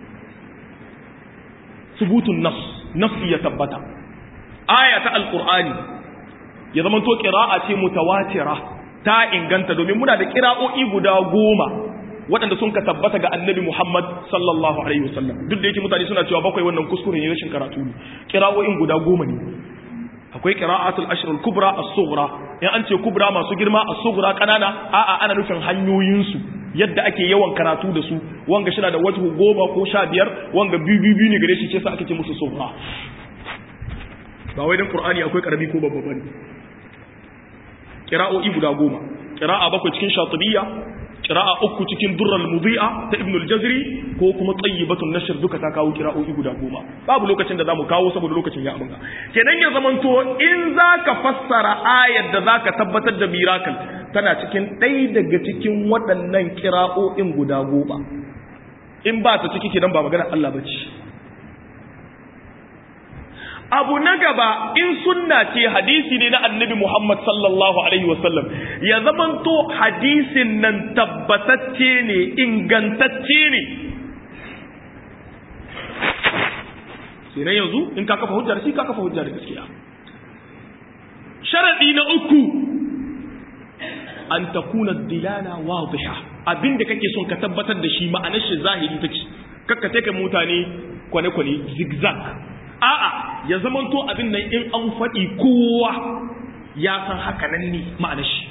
subutun nas nafsi ya tabbata aya ta alqur'ani ya zama to qira'a ce mutawatira ta inganta domin muna da qira'o'i guda goma waɗanda sun ka tabbata ga annabi Muhammad sallallahu alaihi wasallam duk da yake mutane suna cewa bakwai wannan kuskure ne rashin karatu ne qira'o'in guda goma ne akwai qira'atul ashr al-kubra as-sughra in an ce kubra masu girma as-sughra kanana a'a ana nufin hanyoyin su yadda ake yawan karatu da su wanga shi da wajhu goma ko sha biyar wanga biyu biyu ne gare shi ce sa ake ce musu sughra ba wai dan qur'ani akwai karami ko babba bane qira'o'i guda goma qira'a bakwai cikin shatibiyya qira'a uku cikin durral mudhi'a ta ibn al-jazri ko kuma tayyibatun nashr duka ta kawo qira'o'i guda goma babu lokacin da zamu kawo saboda lokacin ya abunga kenan ya zamanto in zaka fassara ayar da zaka tabbatar da miracle tana cikin ɗaya daga cikin waɗannan qira'o'in guda goma in ba ta ciki kenan ba magana Allah bace abu na gaba in sunna ce hadisi ne na annabi Muhammad sallallahu alaihi wasallam ya zamanto hadisin nan tabbatacce ne ingantacce ne sai na yanzu in ka kafa hujjar shi ka kafa hujjar da gaskiya sharadi na uku an takuna dilala wadiha abinda kake son ka tabbatar da shi ma'anar shi zahiri take kakka take mutane kwane-kwane zigzag a'a ya zamanto abin nan in an faɗi kowa ya san haka nan ne ma'anar shi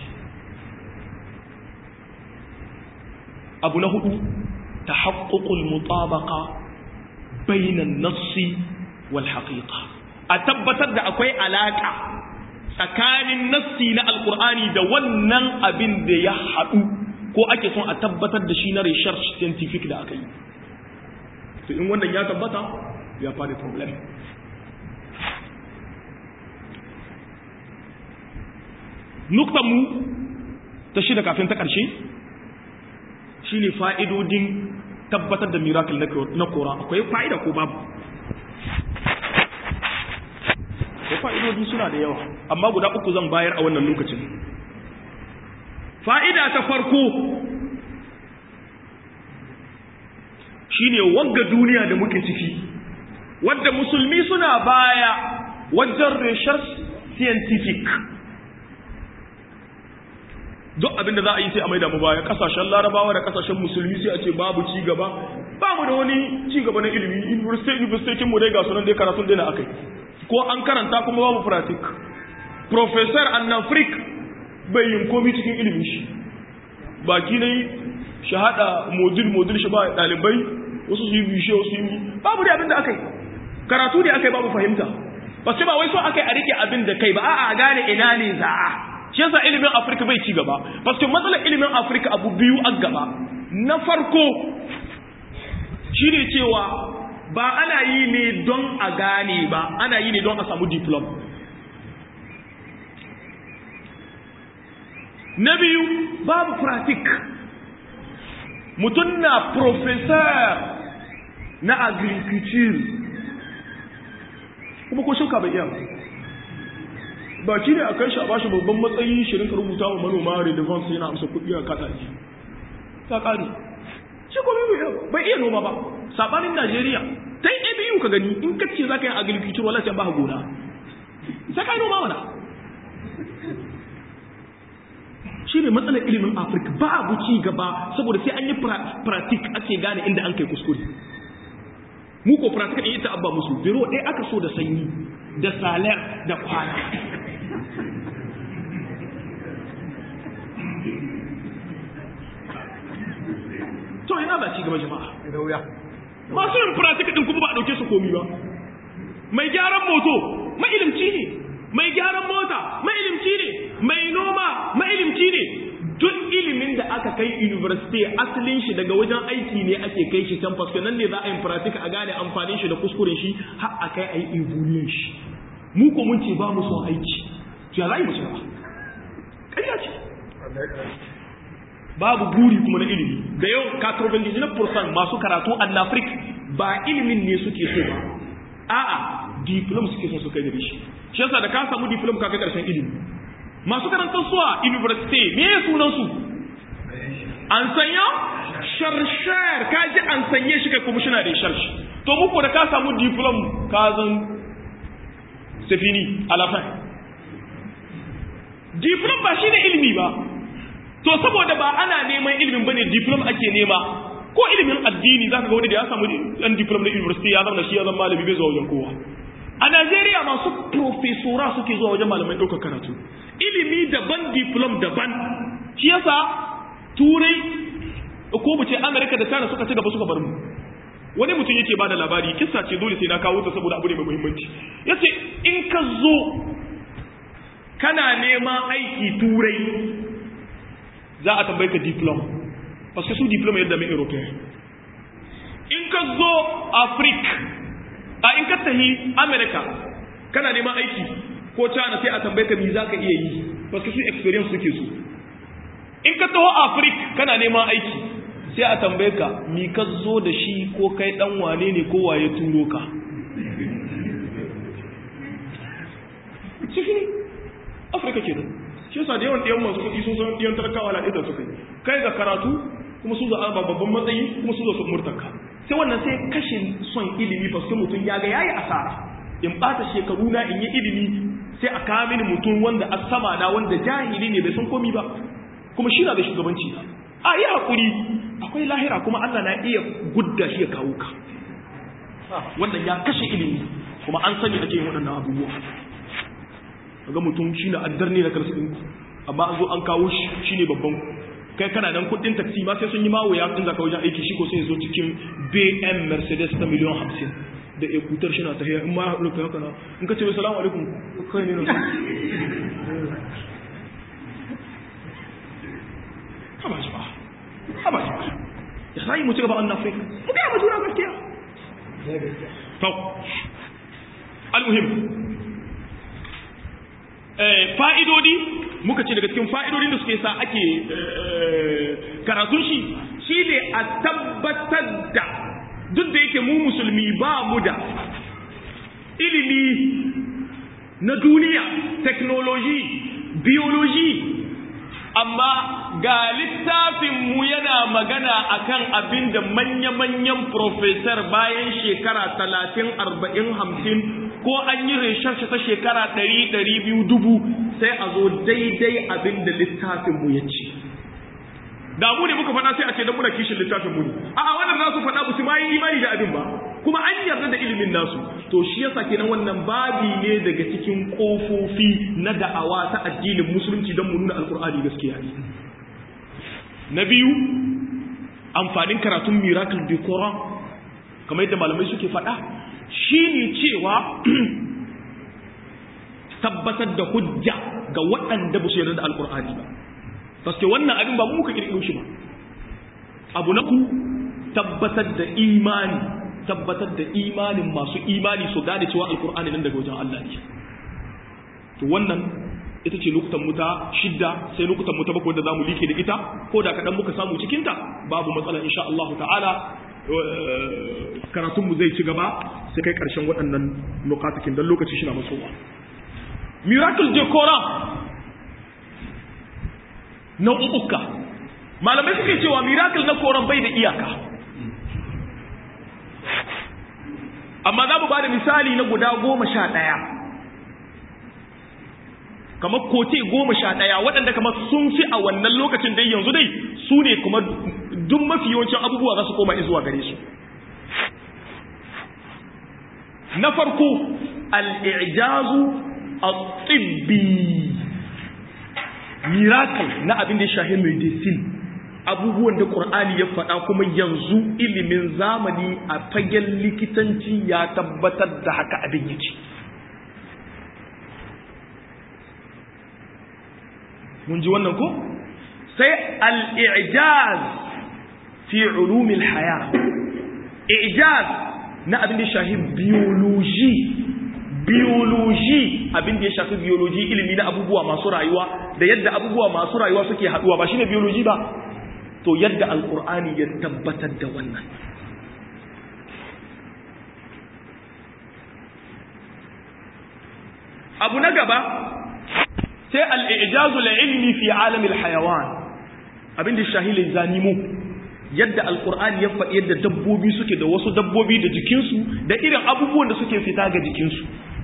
abu na hudu ta haƙƙoƙul mutabaka bainan nassi wal haƙiƙa a tabbatar da akwai alaƙa tsakanin nassi na alƙur'ani da wannan abin da ya haɗu ko ake son a tabbatar da shi na research scientific da aka yi to in wannan ya tabbata ya fara problem mu ta shida kafin ta ƙarshe shi ne fa'idodin tabbatar da miracle na kora akwai fa'ida ko babu akwai fa'idodi suna da yawa amma guda uku zan bayar a wannan lokacin fa'ida ta farko shi ne wagga duniya da muke ciki wadda musulmi suna baya wajen research scientific duk abin da za a yi sai a maida mu baya kasashen larabawa da kasashen musulmi sai a ce babu ci gaba ba mu da wani ci gaba na ilimi university university mu dai ga sunan dai karatun dai na akai ko an karanta kuma babu pratik professor annafrik bai yin komi cikin ilimin shi baki ne shahada modul modul shi ba dalibai wasu su yi bishe wasu yi babu da abin da akai karatu ne akai babu fahimta ba sai ba wai so akai a rike abin da kai ba a'a a gane ina ne za'a shi yasa ilimin afirka bai ci gaba paske matsalar ilimin afirka abu biyu a gaba na farko shine cewa ba ana yi ne don a gane ba ana yi ne don a samu diplom na biyu babu pratik mutum na professor na agriculture kuma ko shuka bai iya ba shi ne a kai shi a bashi babban matsayi shirin ka rubuta wa manoma redevance yana amsa kuɗi a kasa ji ta ƙari shi kuma bai iya noma ba sabanin najeriya ta yi abu ka gani in ka ce za ka yi agriculture wala sai ba gona sai ka yi noma mana shi ne matsalar ilimin afirka ba abu ci gaba saboda sai an yi pratik ake gane inda an kai kuskure mu ko pratik ɗin ita abba musu biro ɗaya aka so da sanyi da salar da kwana to ina ba ci gaba jama'a da wuya masu yin pratik ɗin kuma ba a ɗauke su komi ba mai gyaran moto mailimci ne mai gyaran mota mailimci ne mai noma mailimci ne duk ilimin da aka kai university asalin shi daga wajen aiki ne ake kai shi can fasko nan ne za a yi pratik a gane amfanin shi da kuskuren shi har a kai a yi evolution shi mu ko mun ce ba mu son aiki to ya za mu ci ba ƙarya ce babu buri kuma na ilimi da yau 99% masu karatu a Afrik ba ilimin ne suke so ba a'a diplom suke so su kai da shi shi yasa da ka samu diplom ka kai karshen ilimi masu karantar suwa university me ya sunan su an sanya sharshar ka ji an sanye shi kai kuma shina da sharsh to muku da ka samu diplom ka zan safini alafai diplom ba shine ilimi ba to saboda ba ana neman ilimin bane diplom ake nema ko ilimin addini zaka ga wani da ya samu dan diplom na university ya zama shi ya zama malami bai zuwa wajen kowa a Najeriya masu profesora suke zuwa wajen malamai ɗaukar karatu ilimi daban diplom daban shi yasa turai ko mu ce Amerika da China suka ci gaba suka bar mu wani mutum yake bada labari kissa ce dole sai na kawo ta saboda abu ne mai muhimmanci yace in ka zo kana neman aiki turai za a tambaye ka diploma parce que su diploma yadda mai european in ka zo afrik a in ka tahi america kana neman aiki ko china sai a tambaye ka mi za ka iya yi parce que su experience suke su in ka taho afrik kana neman aiki sai a tambaye ka mi ka zo da shi ko kai dan wane ne ko waye turo ka cikin afirka ke shi yasa da yawan ɗiyan masu kuɗi sun san ɗiyan talakawa na ɗidan suka yi kai ga karatu kuma su za'a ba babban matsayi kuma su zo su murtanka sai wannan sai kashe son ilimi ba su mutum ya ga yayi asara in ɓata shekaru na in yi ilimi sai a kawo mini mutum wanda a sama na wanda jahili ne bai san komi ba kuma shi na da shugabanci a yi haƙuri akwai lahira kuma Allah na iya gudda shi ya kawo ka wannan ya kashe ilimi kuma an sani ake yin waɗannan abubuwa ga mutum shi na addar ne na karsu ɗinku amma an zo an kawo shi shi ne babban kai kana nan kuɗin taksi ma sai sun yi mawo ya in zaka wajen aiki shi ko sai zo cikin bm mercedes ta miliyan hamsin da ekutar shi na ta hiyar in ma rufe haka na in ka ce mai salamu alaikum kai ne na haba shi ba haba shi ba ya sa yi mu ci gaba an afirka mu gaya ma juna gaskiya to al-muhim fa'idodi muka ce daga cikin fa'idodin da suke sa ake karatun shi shi ne a tabbatar da duk da yake mu musulmi ba mu da ilimi na duniya technology biology amma ga littafinmu yana magana akan abin da manya-manyan profesor bayan shekara talatin arba'in hamsin ko an yi resharshe ta shekara ɗari ɗari biyu dubu sai a zo daidai abin da littafinmu ya ce da mu ne muka faɗa sai a ce don muna kishin littafin mu ne a'a wannan za su faɗa su ma yi imani da abin ba kuma an yarda da ilimin nasu to shi yasa kenan wannan babi ne daga cikin kofofi na da'awa ta addinin musulunci don mu nuna alkur'ani gaskiya ne na biyu amfanin karatun miracle du Quran kamar yadda malamai suke faɗa shine cewa tabbatar da hujja ga waɗanda ba su yarda da alkur'ani ba paske wannan abin ba mu muka kirkiro shi ba abu na ku tabbatar da imani tabbatar da imanin masu imani su gane cewa alkur'ani nan daga wajen Allah ne to wannan ita ce lokutan mu ta shidda sai lokutan mu ta bakwai da zamu like da ita ko da kadan muka samu cikin ta babu matsala insha Allah ta'ala karatun mu zai ci gaba sai kai karshen waɗannan nukatakin dan lokaci shi na masowa miracle de Quran nau'uka malamai suke cewa miracle na Quran bai da iyaka amma za mu ba da misali na guda goma sha ɗaya kamar kote goma sha ɗaya waɗanda kamar sun fi a wannan lokacin dai yanzu dai su ne kuma duk mafi yawancin abubuwa za su koma izuwa gare su na farko al'ijazu a tsibbi miracle na abin da ya shahi medicine abubuwan da ƙur'ani ya faɗa kuma yanzu ilimin zamani a fagen likitanci ya tabbatar da haka abin yake mun ji wannan ko sai al-i'jaz fi ulumil haya i'jaz na abin da ya shafi biology biology abin da ya shafi biology ilimi na abubuwa masu rayuwa da yadda abubuwa masu rayuwa suke haduwa ba shine biology ba to yadda alkur'ani ya tabbatar da wannan abu na gaba sai al'ijazu ilmi fi alamil hayawan abinda shahilin zanimu yadda alkur'ani ya faɗi yadda dabbobi suke da wasu dabbobi da jikinsu da irin abubuwan da suke fita ga jikinsu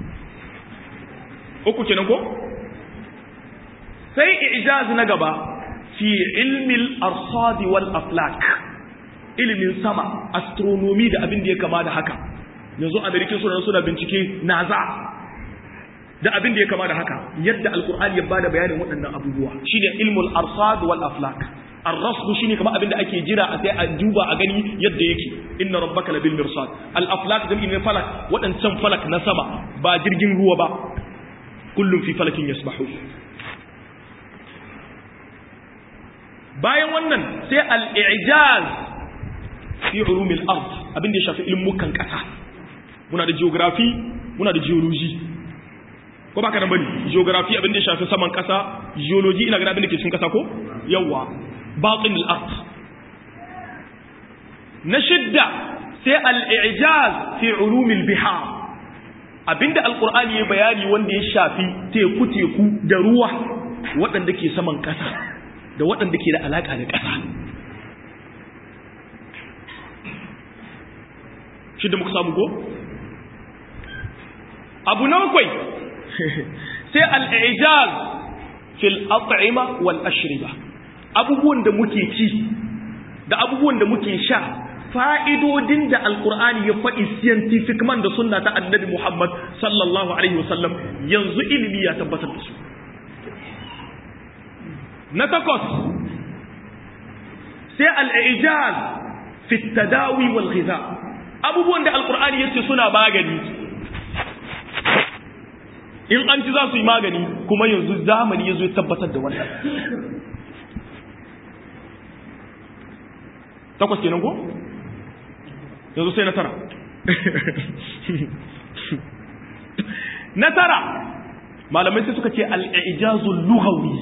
uku kenan ko sai ijaz na gaba fi ilmil arsadi wal aflak ilimin sama astronomy da abin da ya kama da haka yanzu amerikin suna suna bincike naza da abin da ya kama da haka yadda alkur'ani ya bada bayanin waɗannan abubuwa shine ilmul arsad wal aflak ar-rasd shine kamar abin da ake jira a sai a duba a gani yadda yake inna rabbaka labil mirsad al aflak jam'i ne falak waɗancan falak na sama ba jirgin ruwa ba kullum fi falakin yasbahu bayan wannan sai al-i'jaz fi ulumil ard abin da ya shafi ilmukan kasa muna da geography muna da geology ko ba ka nan bane geography abin da ya shafi saman kasa geology ina ga abin da ke cikin kasa ko yawa batin al-ard na shidda sai al-i'jaz fi ulumil bihar abinda alqur'ani ya bayani wanda ya shafi teku teku da ruwa waɗanda ke saman kasa da waɗanda ke da alaka da kasa shidda muka samu ko abu na bakwai sai al'ijaz fil at'ima wal ashriba abubuwan da muke ci da abubuwan da muke sha fa'idodin da alkur'ani ya faɗi scientific man da sunna ta annabi Muhammad sallallahu alaihi wasallam yanzu ilimi ya tabbatar da su na takwas sai al'ijaz fi tadawi wal ghiza abubuwan da alkur'ani ya ce suna magani in an ci za su yi magani kuma yanzu zamani ya zo ya tabbatar da wannan takwas kenan ko yanzu sai na tara na tara malamai sai suka ce al'ijazul lughawi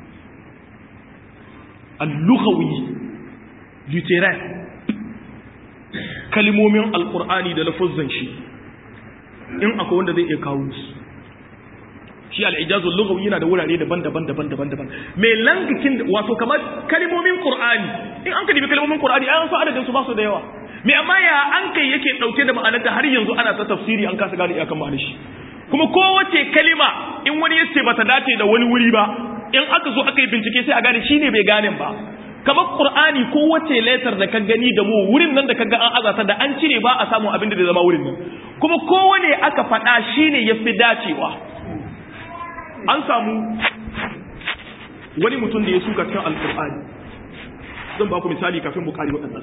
al-lughawi literal kalimomin alkur'ani da lafazan shi in akwai wanda zai iya kawo su shi al'ijazul lughawi yana da wurare daban-daban daban-daban daban mai langakin wato kamar kalmomin qur'ani in an ka dibi kalmomin qur'ani an san adadin su ba su da yawa me amma ya an kai yake dauke da ma'anar da har yanzu ana ta tafsiri an kasa gane iyakan ma'anar shi kuma kowace kalima in wani ya ce bata dace da wani wuri ba in aka zo aka yi bincike sai a gane shine bai gane ba kamar qur'ani kowace letter da ka gani da mu wurin nan da ka ga an azata da an cire ba a samu abin da zai zama wurin nan kuma kowane aka faɗa shine yafi dacewa an samu wani mutum da ya suka cikin alkur'ani zan ba ku misali kafin bukari waɗannan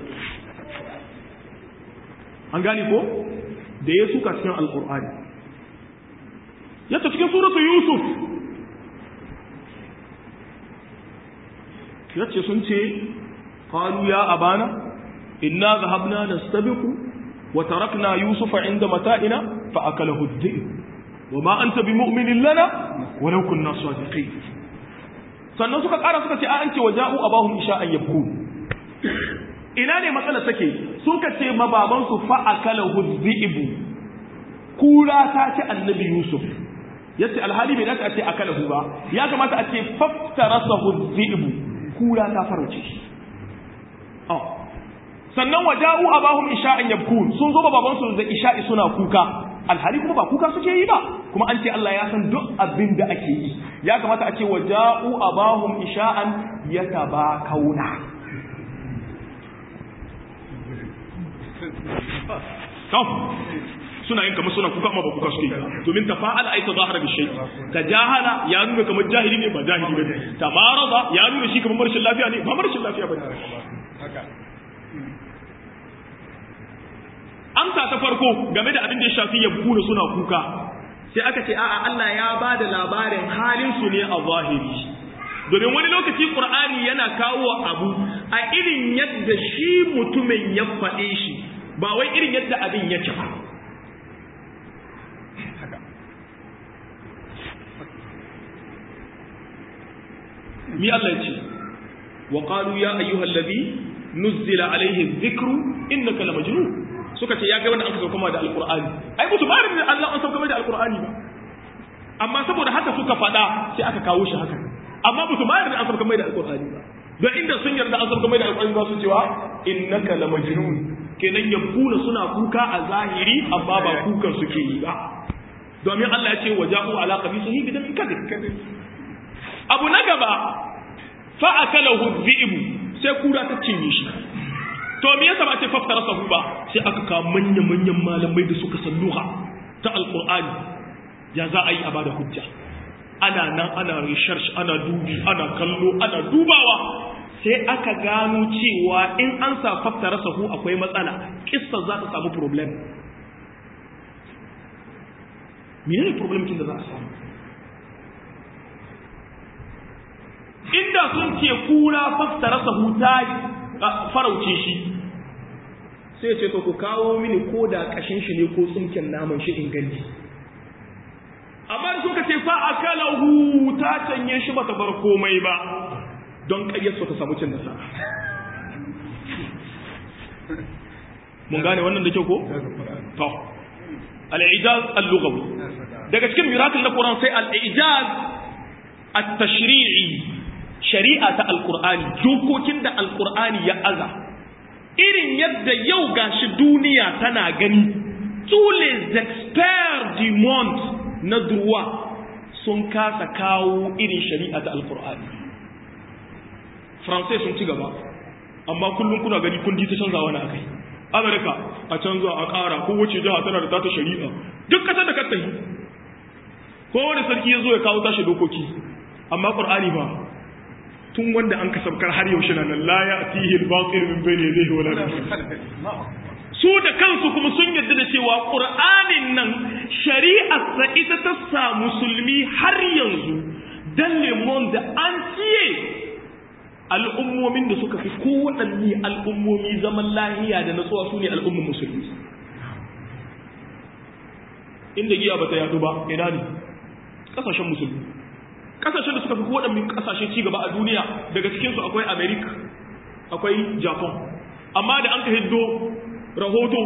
an gane ko da ya suka cikin alkur'ani yadda cikin suratu yusuf yace sun ce qalu ya abana inna dhahabna nastabiqu wa tarakna yusufa inda mata'ina fa akalahu ad-dhi'b wama anta bimu'minin lana walau kunna sadiqin sannan suka ƙara suka ce a an ce waja'u abahum isha'an yabkun ina ne matsalar take suka ce mababansu fa akalahu ad-dhi'b kura ta ce annabi yusuf yace alhali bai dace a ce akalahu ba ya kamata a ce faftarasahu dhi'bu kura ta farauce shi oh sannan waja'u abahum isha'an yabkun sun zo baban su da isha'i suna kuka alhali kuma ba kuka suke yi ba kuma an ce Allah ya san duk abin da ake yi ya kamata a ce waja'u abahum isha'an yatabakauna suna yin kamar suna kuka amma ba kuka suke domin tafa'ala ai tazahara bi shay tajahala ya nuna kamar jahili ne ba jahili bane tamarada ya nuna shi kamar marshin lafiya ne ba marshin lafiya bane amsa ta farko game da abin da ya shafi yabuna suna kuka sai aka ce a'a Allah ya ba da labarin halin su ne a zahiri domin wani lokaci qur'ani yana kawo abu a irin yadda shi mutumin ya faɗe shi ba wai irin yadda abin yake ba mi Allah ya ce wa qalu ya ayyuhal ladhi nuzila alayhi dhikru innaka la majnun suka ce ya ga wanda aka sauka da alqur'ani ai mutu bari da Allah an sauka da alqur'ani ba amma saboda haka suka fada sai aka kawo shi haka amma mutu bari da an sauka da alqur'ani ba don inda sun yarda an sauka da alqur'ani ba su cewa innaka la majnun kenan yabuna suna kuka a zahiri amma ba kukan suke yi ba domin Allah ya ce waja'u ala qamisihi bidamin kadhib abu na gaba fa'akalahu dhi'bu sai kura ta cinye shi to me yasa ba ce faftara sahu ba sai aka ka manyan manyan malamai da suka salluha ta alqur'ani ya za a yi a bada hujja ana nan ana research ana dubi ana kallo ana dubawa sai aka gano cewa in an sa faftara sahu akwai matsala kissa za ta samu problem menene problem kin da za a samu inda sun ce kura fassara sahu ta farauce shi sai ce to ku kawo mini ko da kashin shi ne ko tsinken naman shi in gani amma da suka ce fa akalahu ta canye shi bata bar komai ba don kayyarsa ta samu cin nasara mun gane wannan da kyau ko to al-ijaz al-lughawi daga cikin miracle na Quran sai al-ijaz at-tashri'i shari'a ta alkur'ani dokokin da alkur'ani ya aza irin yadda yau gashi duniya tana gani tous les experts du monde na droit sun kasa kawo irin shari'a ta alkur'ani faransai sun ci gaba amma kullum kuna gani kundi ta canza wani akai amurka a canza a ƙara kowace jiha tana da tata shari'a duk ƙasar da katta yi kowane sarki ya zo ya kawo tashi dokoki amma ƙur'ani ba tun wanda an kasabkar har yaushe na nan la ya'tihi al-batil min bayni yadayhi wala min su da kansu kuma sun yarda da cewa qur'anin nan shari'ar sa ita ta sa musulmi har yanzu dan le monde entier al'ummomin da suka fi kowaɗanne al'ummomi zaman lahiya da natsuwa su ne al'ummin musulmi inda giya ba ta yadu ba ina ne ƙasashen musulmi kasashen da suka fi waɗannan kasashe ci gaba a duniya daga cikinsu akwai america akwai japan amma da an ka hiddo rahoto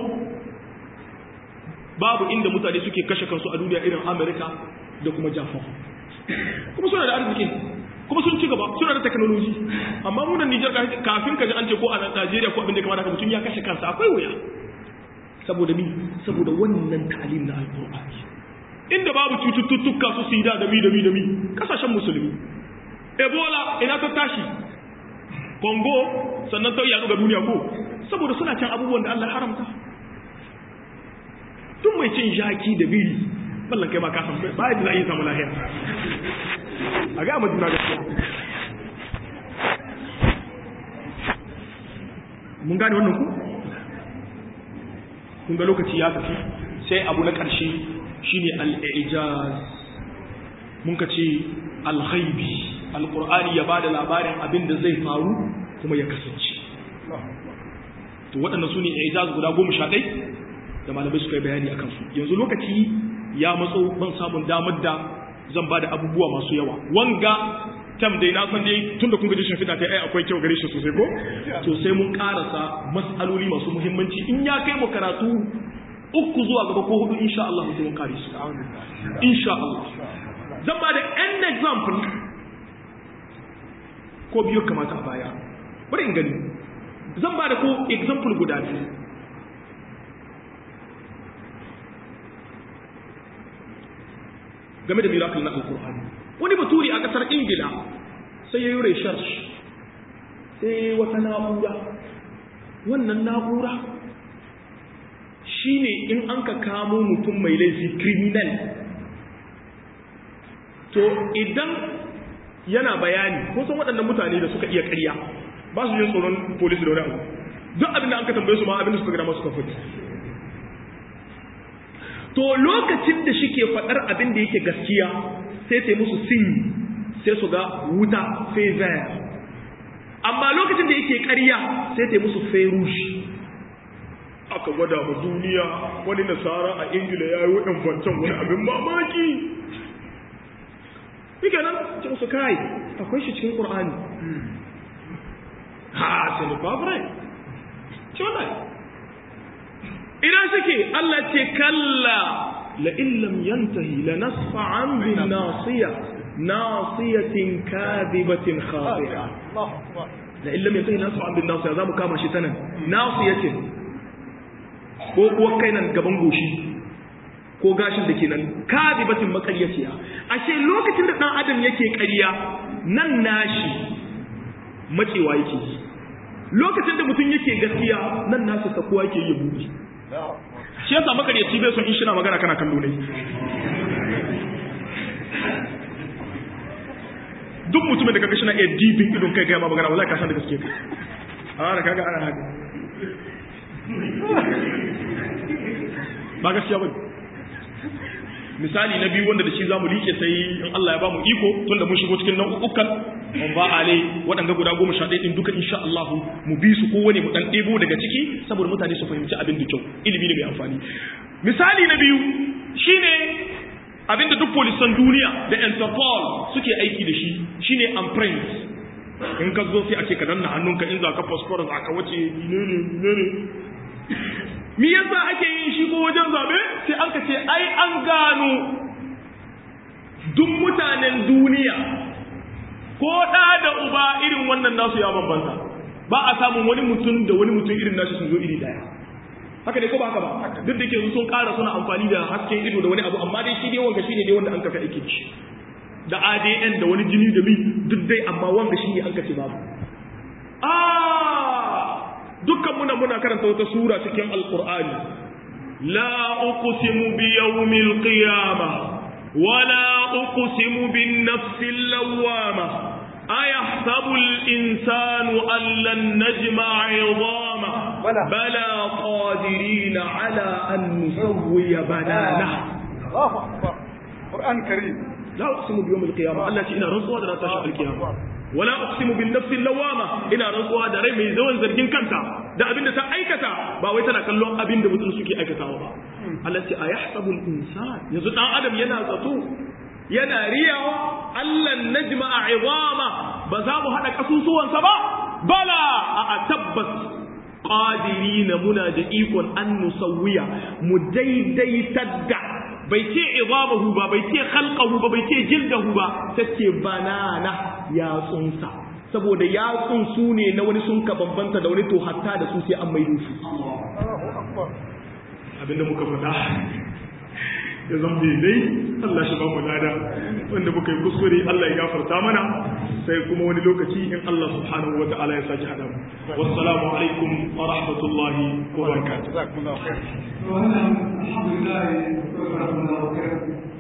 babu inda mutane suke kashe kansu a duniya irin america da kuma japan kuma suna da arziki kuma sun ci gaba suna da technology amma munan nijar kafin ka ji an ce ko a najeriya ko abin da kamata mutum ya kashe kansa akwai wuya saboda mi saboda wannan talim na alƙur'ani inda babu cututtuka su sida da mi da mi da mi kasashen musulmi ebola ina ta tashi congo sannan ta yaɗu ga duniya ko saboda suna can abubuwan da allah haramta tun mai cin jaki da biri ballan kai ma ka san ba yadda za a yi samu lahiya a ga juna gaskiya mun gane wannan ku kun ga lokaci ya tafi sai abu na ƙarshe shine al-ijaz mun ka ce al-ghaibi alqur'ani ya bada labarin abin da zai faru kuma ya kasance to waɗannan su ne ijaz guda goma sha ɗai da malamai suka yi bayani akan su yanzu lokaci ya matso ban samun damar da zan ba da abubuwa masu yawa wanga tam dai na san dai tunda kun gaji shimfiɗa ta ai akwai kyau gare shi sosai ko to sai mun karasa mas'aloli masu muhimmanci in ya kai mu karatu uku zuwa gaba ko hudu insha Allah sai mun kare su insha Allah zan ba da an example ko biyu kamata a baya bari in gani zan ba da ko example guda biyu game da miracle na alkur'ani wani baturi a kasar ingila sai ya yi research sai wata na'ura wannan na'ura shine in an ka kamo mutum mai laifi criminal to idan yana bayani ko san waɗannan mutane da suka iya ƙarya ba su yin tsoron polisi da wani abu duk abin da an ka tambaye su ma abin da suka gada masu kafa to lokacin da shike faɗar abin da yake gaskiya sai sai musu sin sai su ga wuta favor amma lokacin da yake ƙarya sai sai musu ferush aka gwada ma duniya wani nasara a ingila ya yi waɗin fancan wani abin mamaki Ike nan ce musu kai akwai shi cikin ƙur'ani ha sai da baburai ce wannan idan suke Allah ce kalla la illam yantahi la nasfa'an bin nasiya nasiyatin kadibatin khati'a la illam yantahi la nasfa'an bin nasiya zamu kama shi tanan nasiyatin ko kuwa kai nan gaban goshi ko gashin da ke nan kadibatin makaryaciya ashe lokacin da dan adam yake ƙarya nan nashi macewa yake lokacin da mutum yake gaskiya nan nasu sakuwa yake yi buɗe shi yasa makaryaci bai son in shi na magana kana kallo ne duk mutumin da kaga shi na iya dibin idon kai gaya ma magana wallahi ka san da gaske kai a da kaga ana haka ba gaskiya bane misali na biyu wanda da shi zamu liƙe sai in Allah ya ba mu iko tunda mun shigo cikin nau'ukan mun ba ale waɗanga guda goma sha ɗaya ɗin duka insha Allah mu bi su kowane mu ɗan ɗebo daga ciki saboda mutane su fahimci abin da kyau ilimi ne mai amfani misali na biyu shine abin da duk polisan duniya da Interpol suke aiki da shi shine imprint in ka zo sai a ce ka danna hannunka in za ka phosphorus za ka wuce ne ne ne mi yasa ake yin shi ko wajen zabe sai an ka ce ai an gano duk mutanen duniya ko ɗa da uba irin wannan nasu ya bambanta ba a samun wani mutum da wani mutum irin nashi sun zo iri daya haka ne ko ba haka ba duk da ke sun ƙara suna amfani da hasken ido da wani abu amma dai shi dai wanga shine dai wanda an kafa aiki da shi da ADN da wani jini da mi duk dai amma wanga shi ne an kace babu ah dukkan muna muna karanta wata sura cikin alqur'ani la uqsimu bi yawmil qiyamah wala uqsimu bin nafsil lawwamah أيحسب الإنسان أن لن نجمع عظامه بلى. بلى قادرين على أن نسوي بنانه الله أكبر قرآن كريم لا أقسم بيوم القيامة التي إنا رسوها لا تشاء القيامة ولا أقسم بالنفس اللوامة إنا رسوها دا ري mai zawan zargin kanta da abin da ta aikata ba wai tana kallon abin da mutum suke aikatawa ba Allah ce ayahsabul insan yanzu dan adam yana zato yana riyawa Allah najma'a izama ba za mu hada kasusuwansa ba bala a tabbas qadirina muna da ikon an nusawwiya mu daidaitar da bai ce izamahu ba bai ce khalqahu ba bai ce jildahu ba tace banana yatsunsa saboda yatsun su ne na wani sun ka bambanta da wani to hatta da su sai an maido su الله أكبر abinda muka faɗa ya zan dai Allah shi ba mu lada wanda muka yi kuskure Allah ya gafarta mana sai kuma wani lokaci in Allah subhanahu wa ta'ala ya saki hada mu wassalamu alaikum wa rahmatullahi wa barakatuh جزاكم الله خير wannan alhamdulillah wa rahmatullahi wa barakatuh